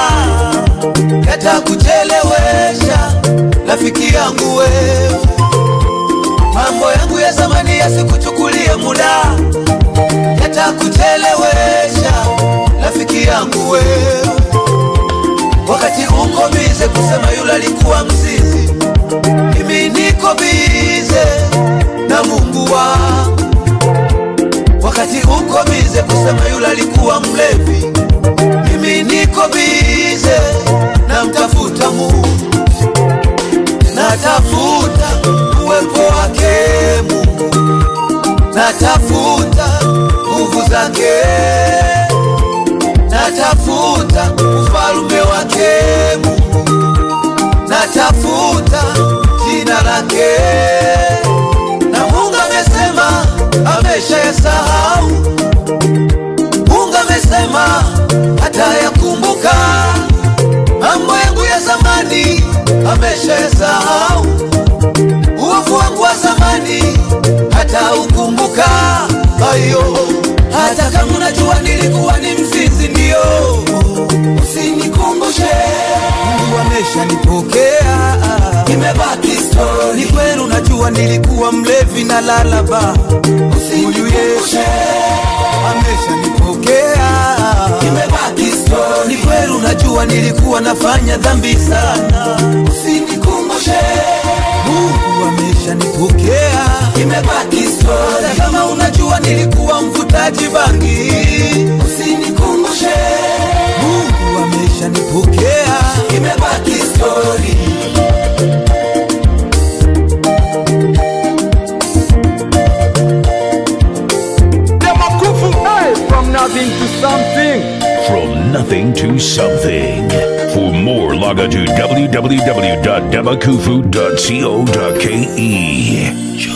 yatakuchelewesha rafiki yangu wewe. Mambo yangu ya zamani yasikuchukulie muda, yatakuchelewesha rafiki yangu wewe. Wakati uko bize kusema yule alikuwa mzizi, mimi niko bize na Mungu wangu wakati uko bize kusema yule alikuwa mlevi, mimi niko bize na mtafuta Mungu, natafuta uwepo wake Mungu, natafuta nguvu zake, natafuta ufalme wake Mungu, natafuta jina lake na Mungu amesema ameshayasahau. Mungu amesema hatayakumbuka mambo yangu ya zamani, ameshayasahau. Uovu wangu wa zamani hataukumbuka. Ayo, hata kama unajua nilikuwa ni mzinzi, ndio usinikumbushe. Mungu ameshanipokea, nimebaki story. Ni kweli unajua nilikuwa mlevi na lalaba, huyu Yesu ameshanipokea, nimebaki story. Ni kweli unajua nilikuwa nafanya dhambi sana, usinikumbushe. Mungu ameshanipokea, nimebaki story. Hata kama unajua nilikuwa mvutaji bangi, usinikumbushe. Mungu ameshanipokea, nimebaki story.
Demakufu, hey, from nothing to something.
From nothing to something. For more, log on to www.demakufu.co.ke.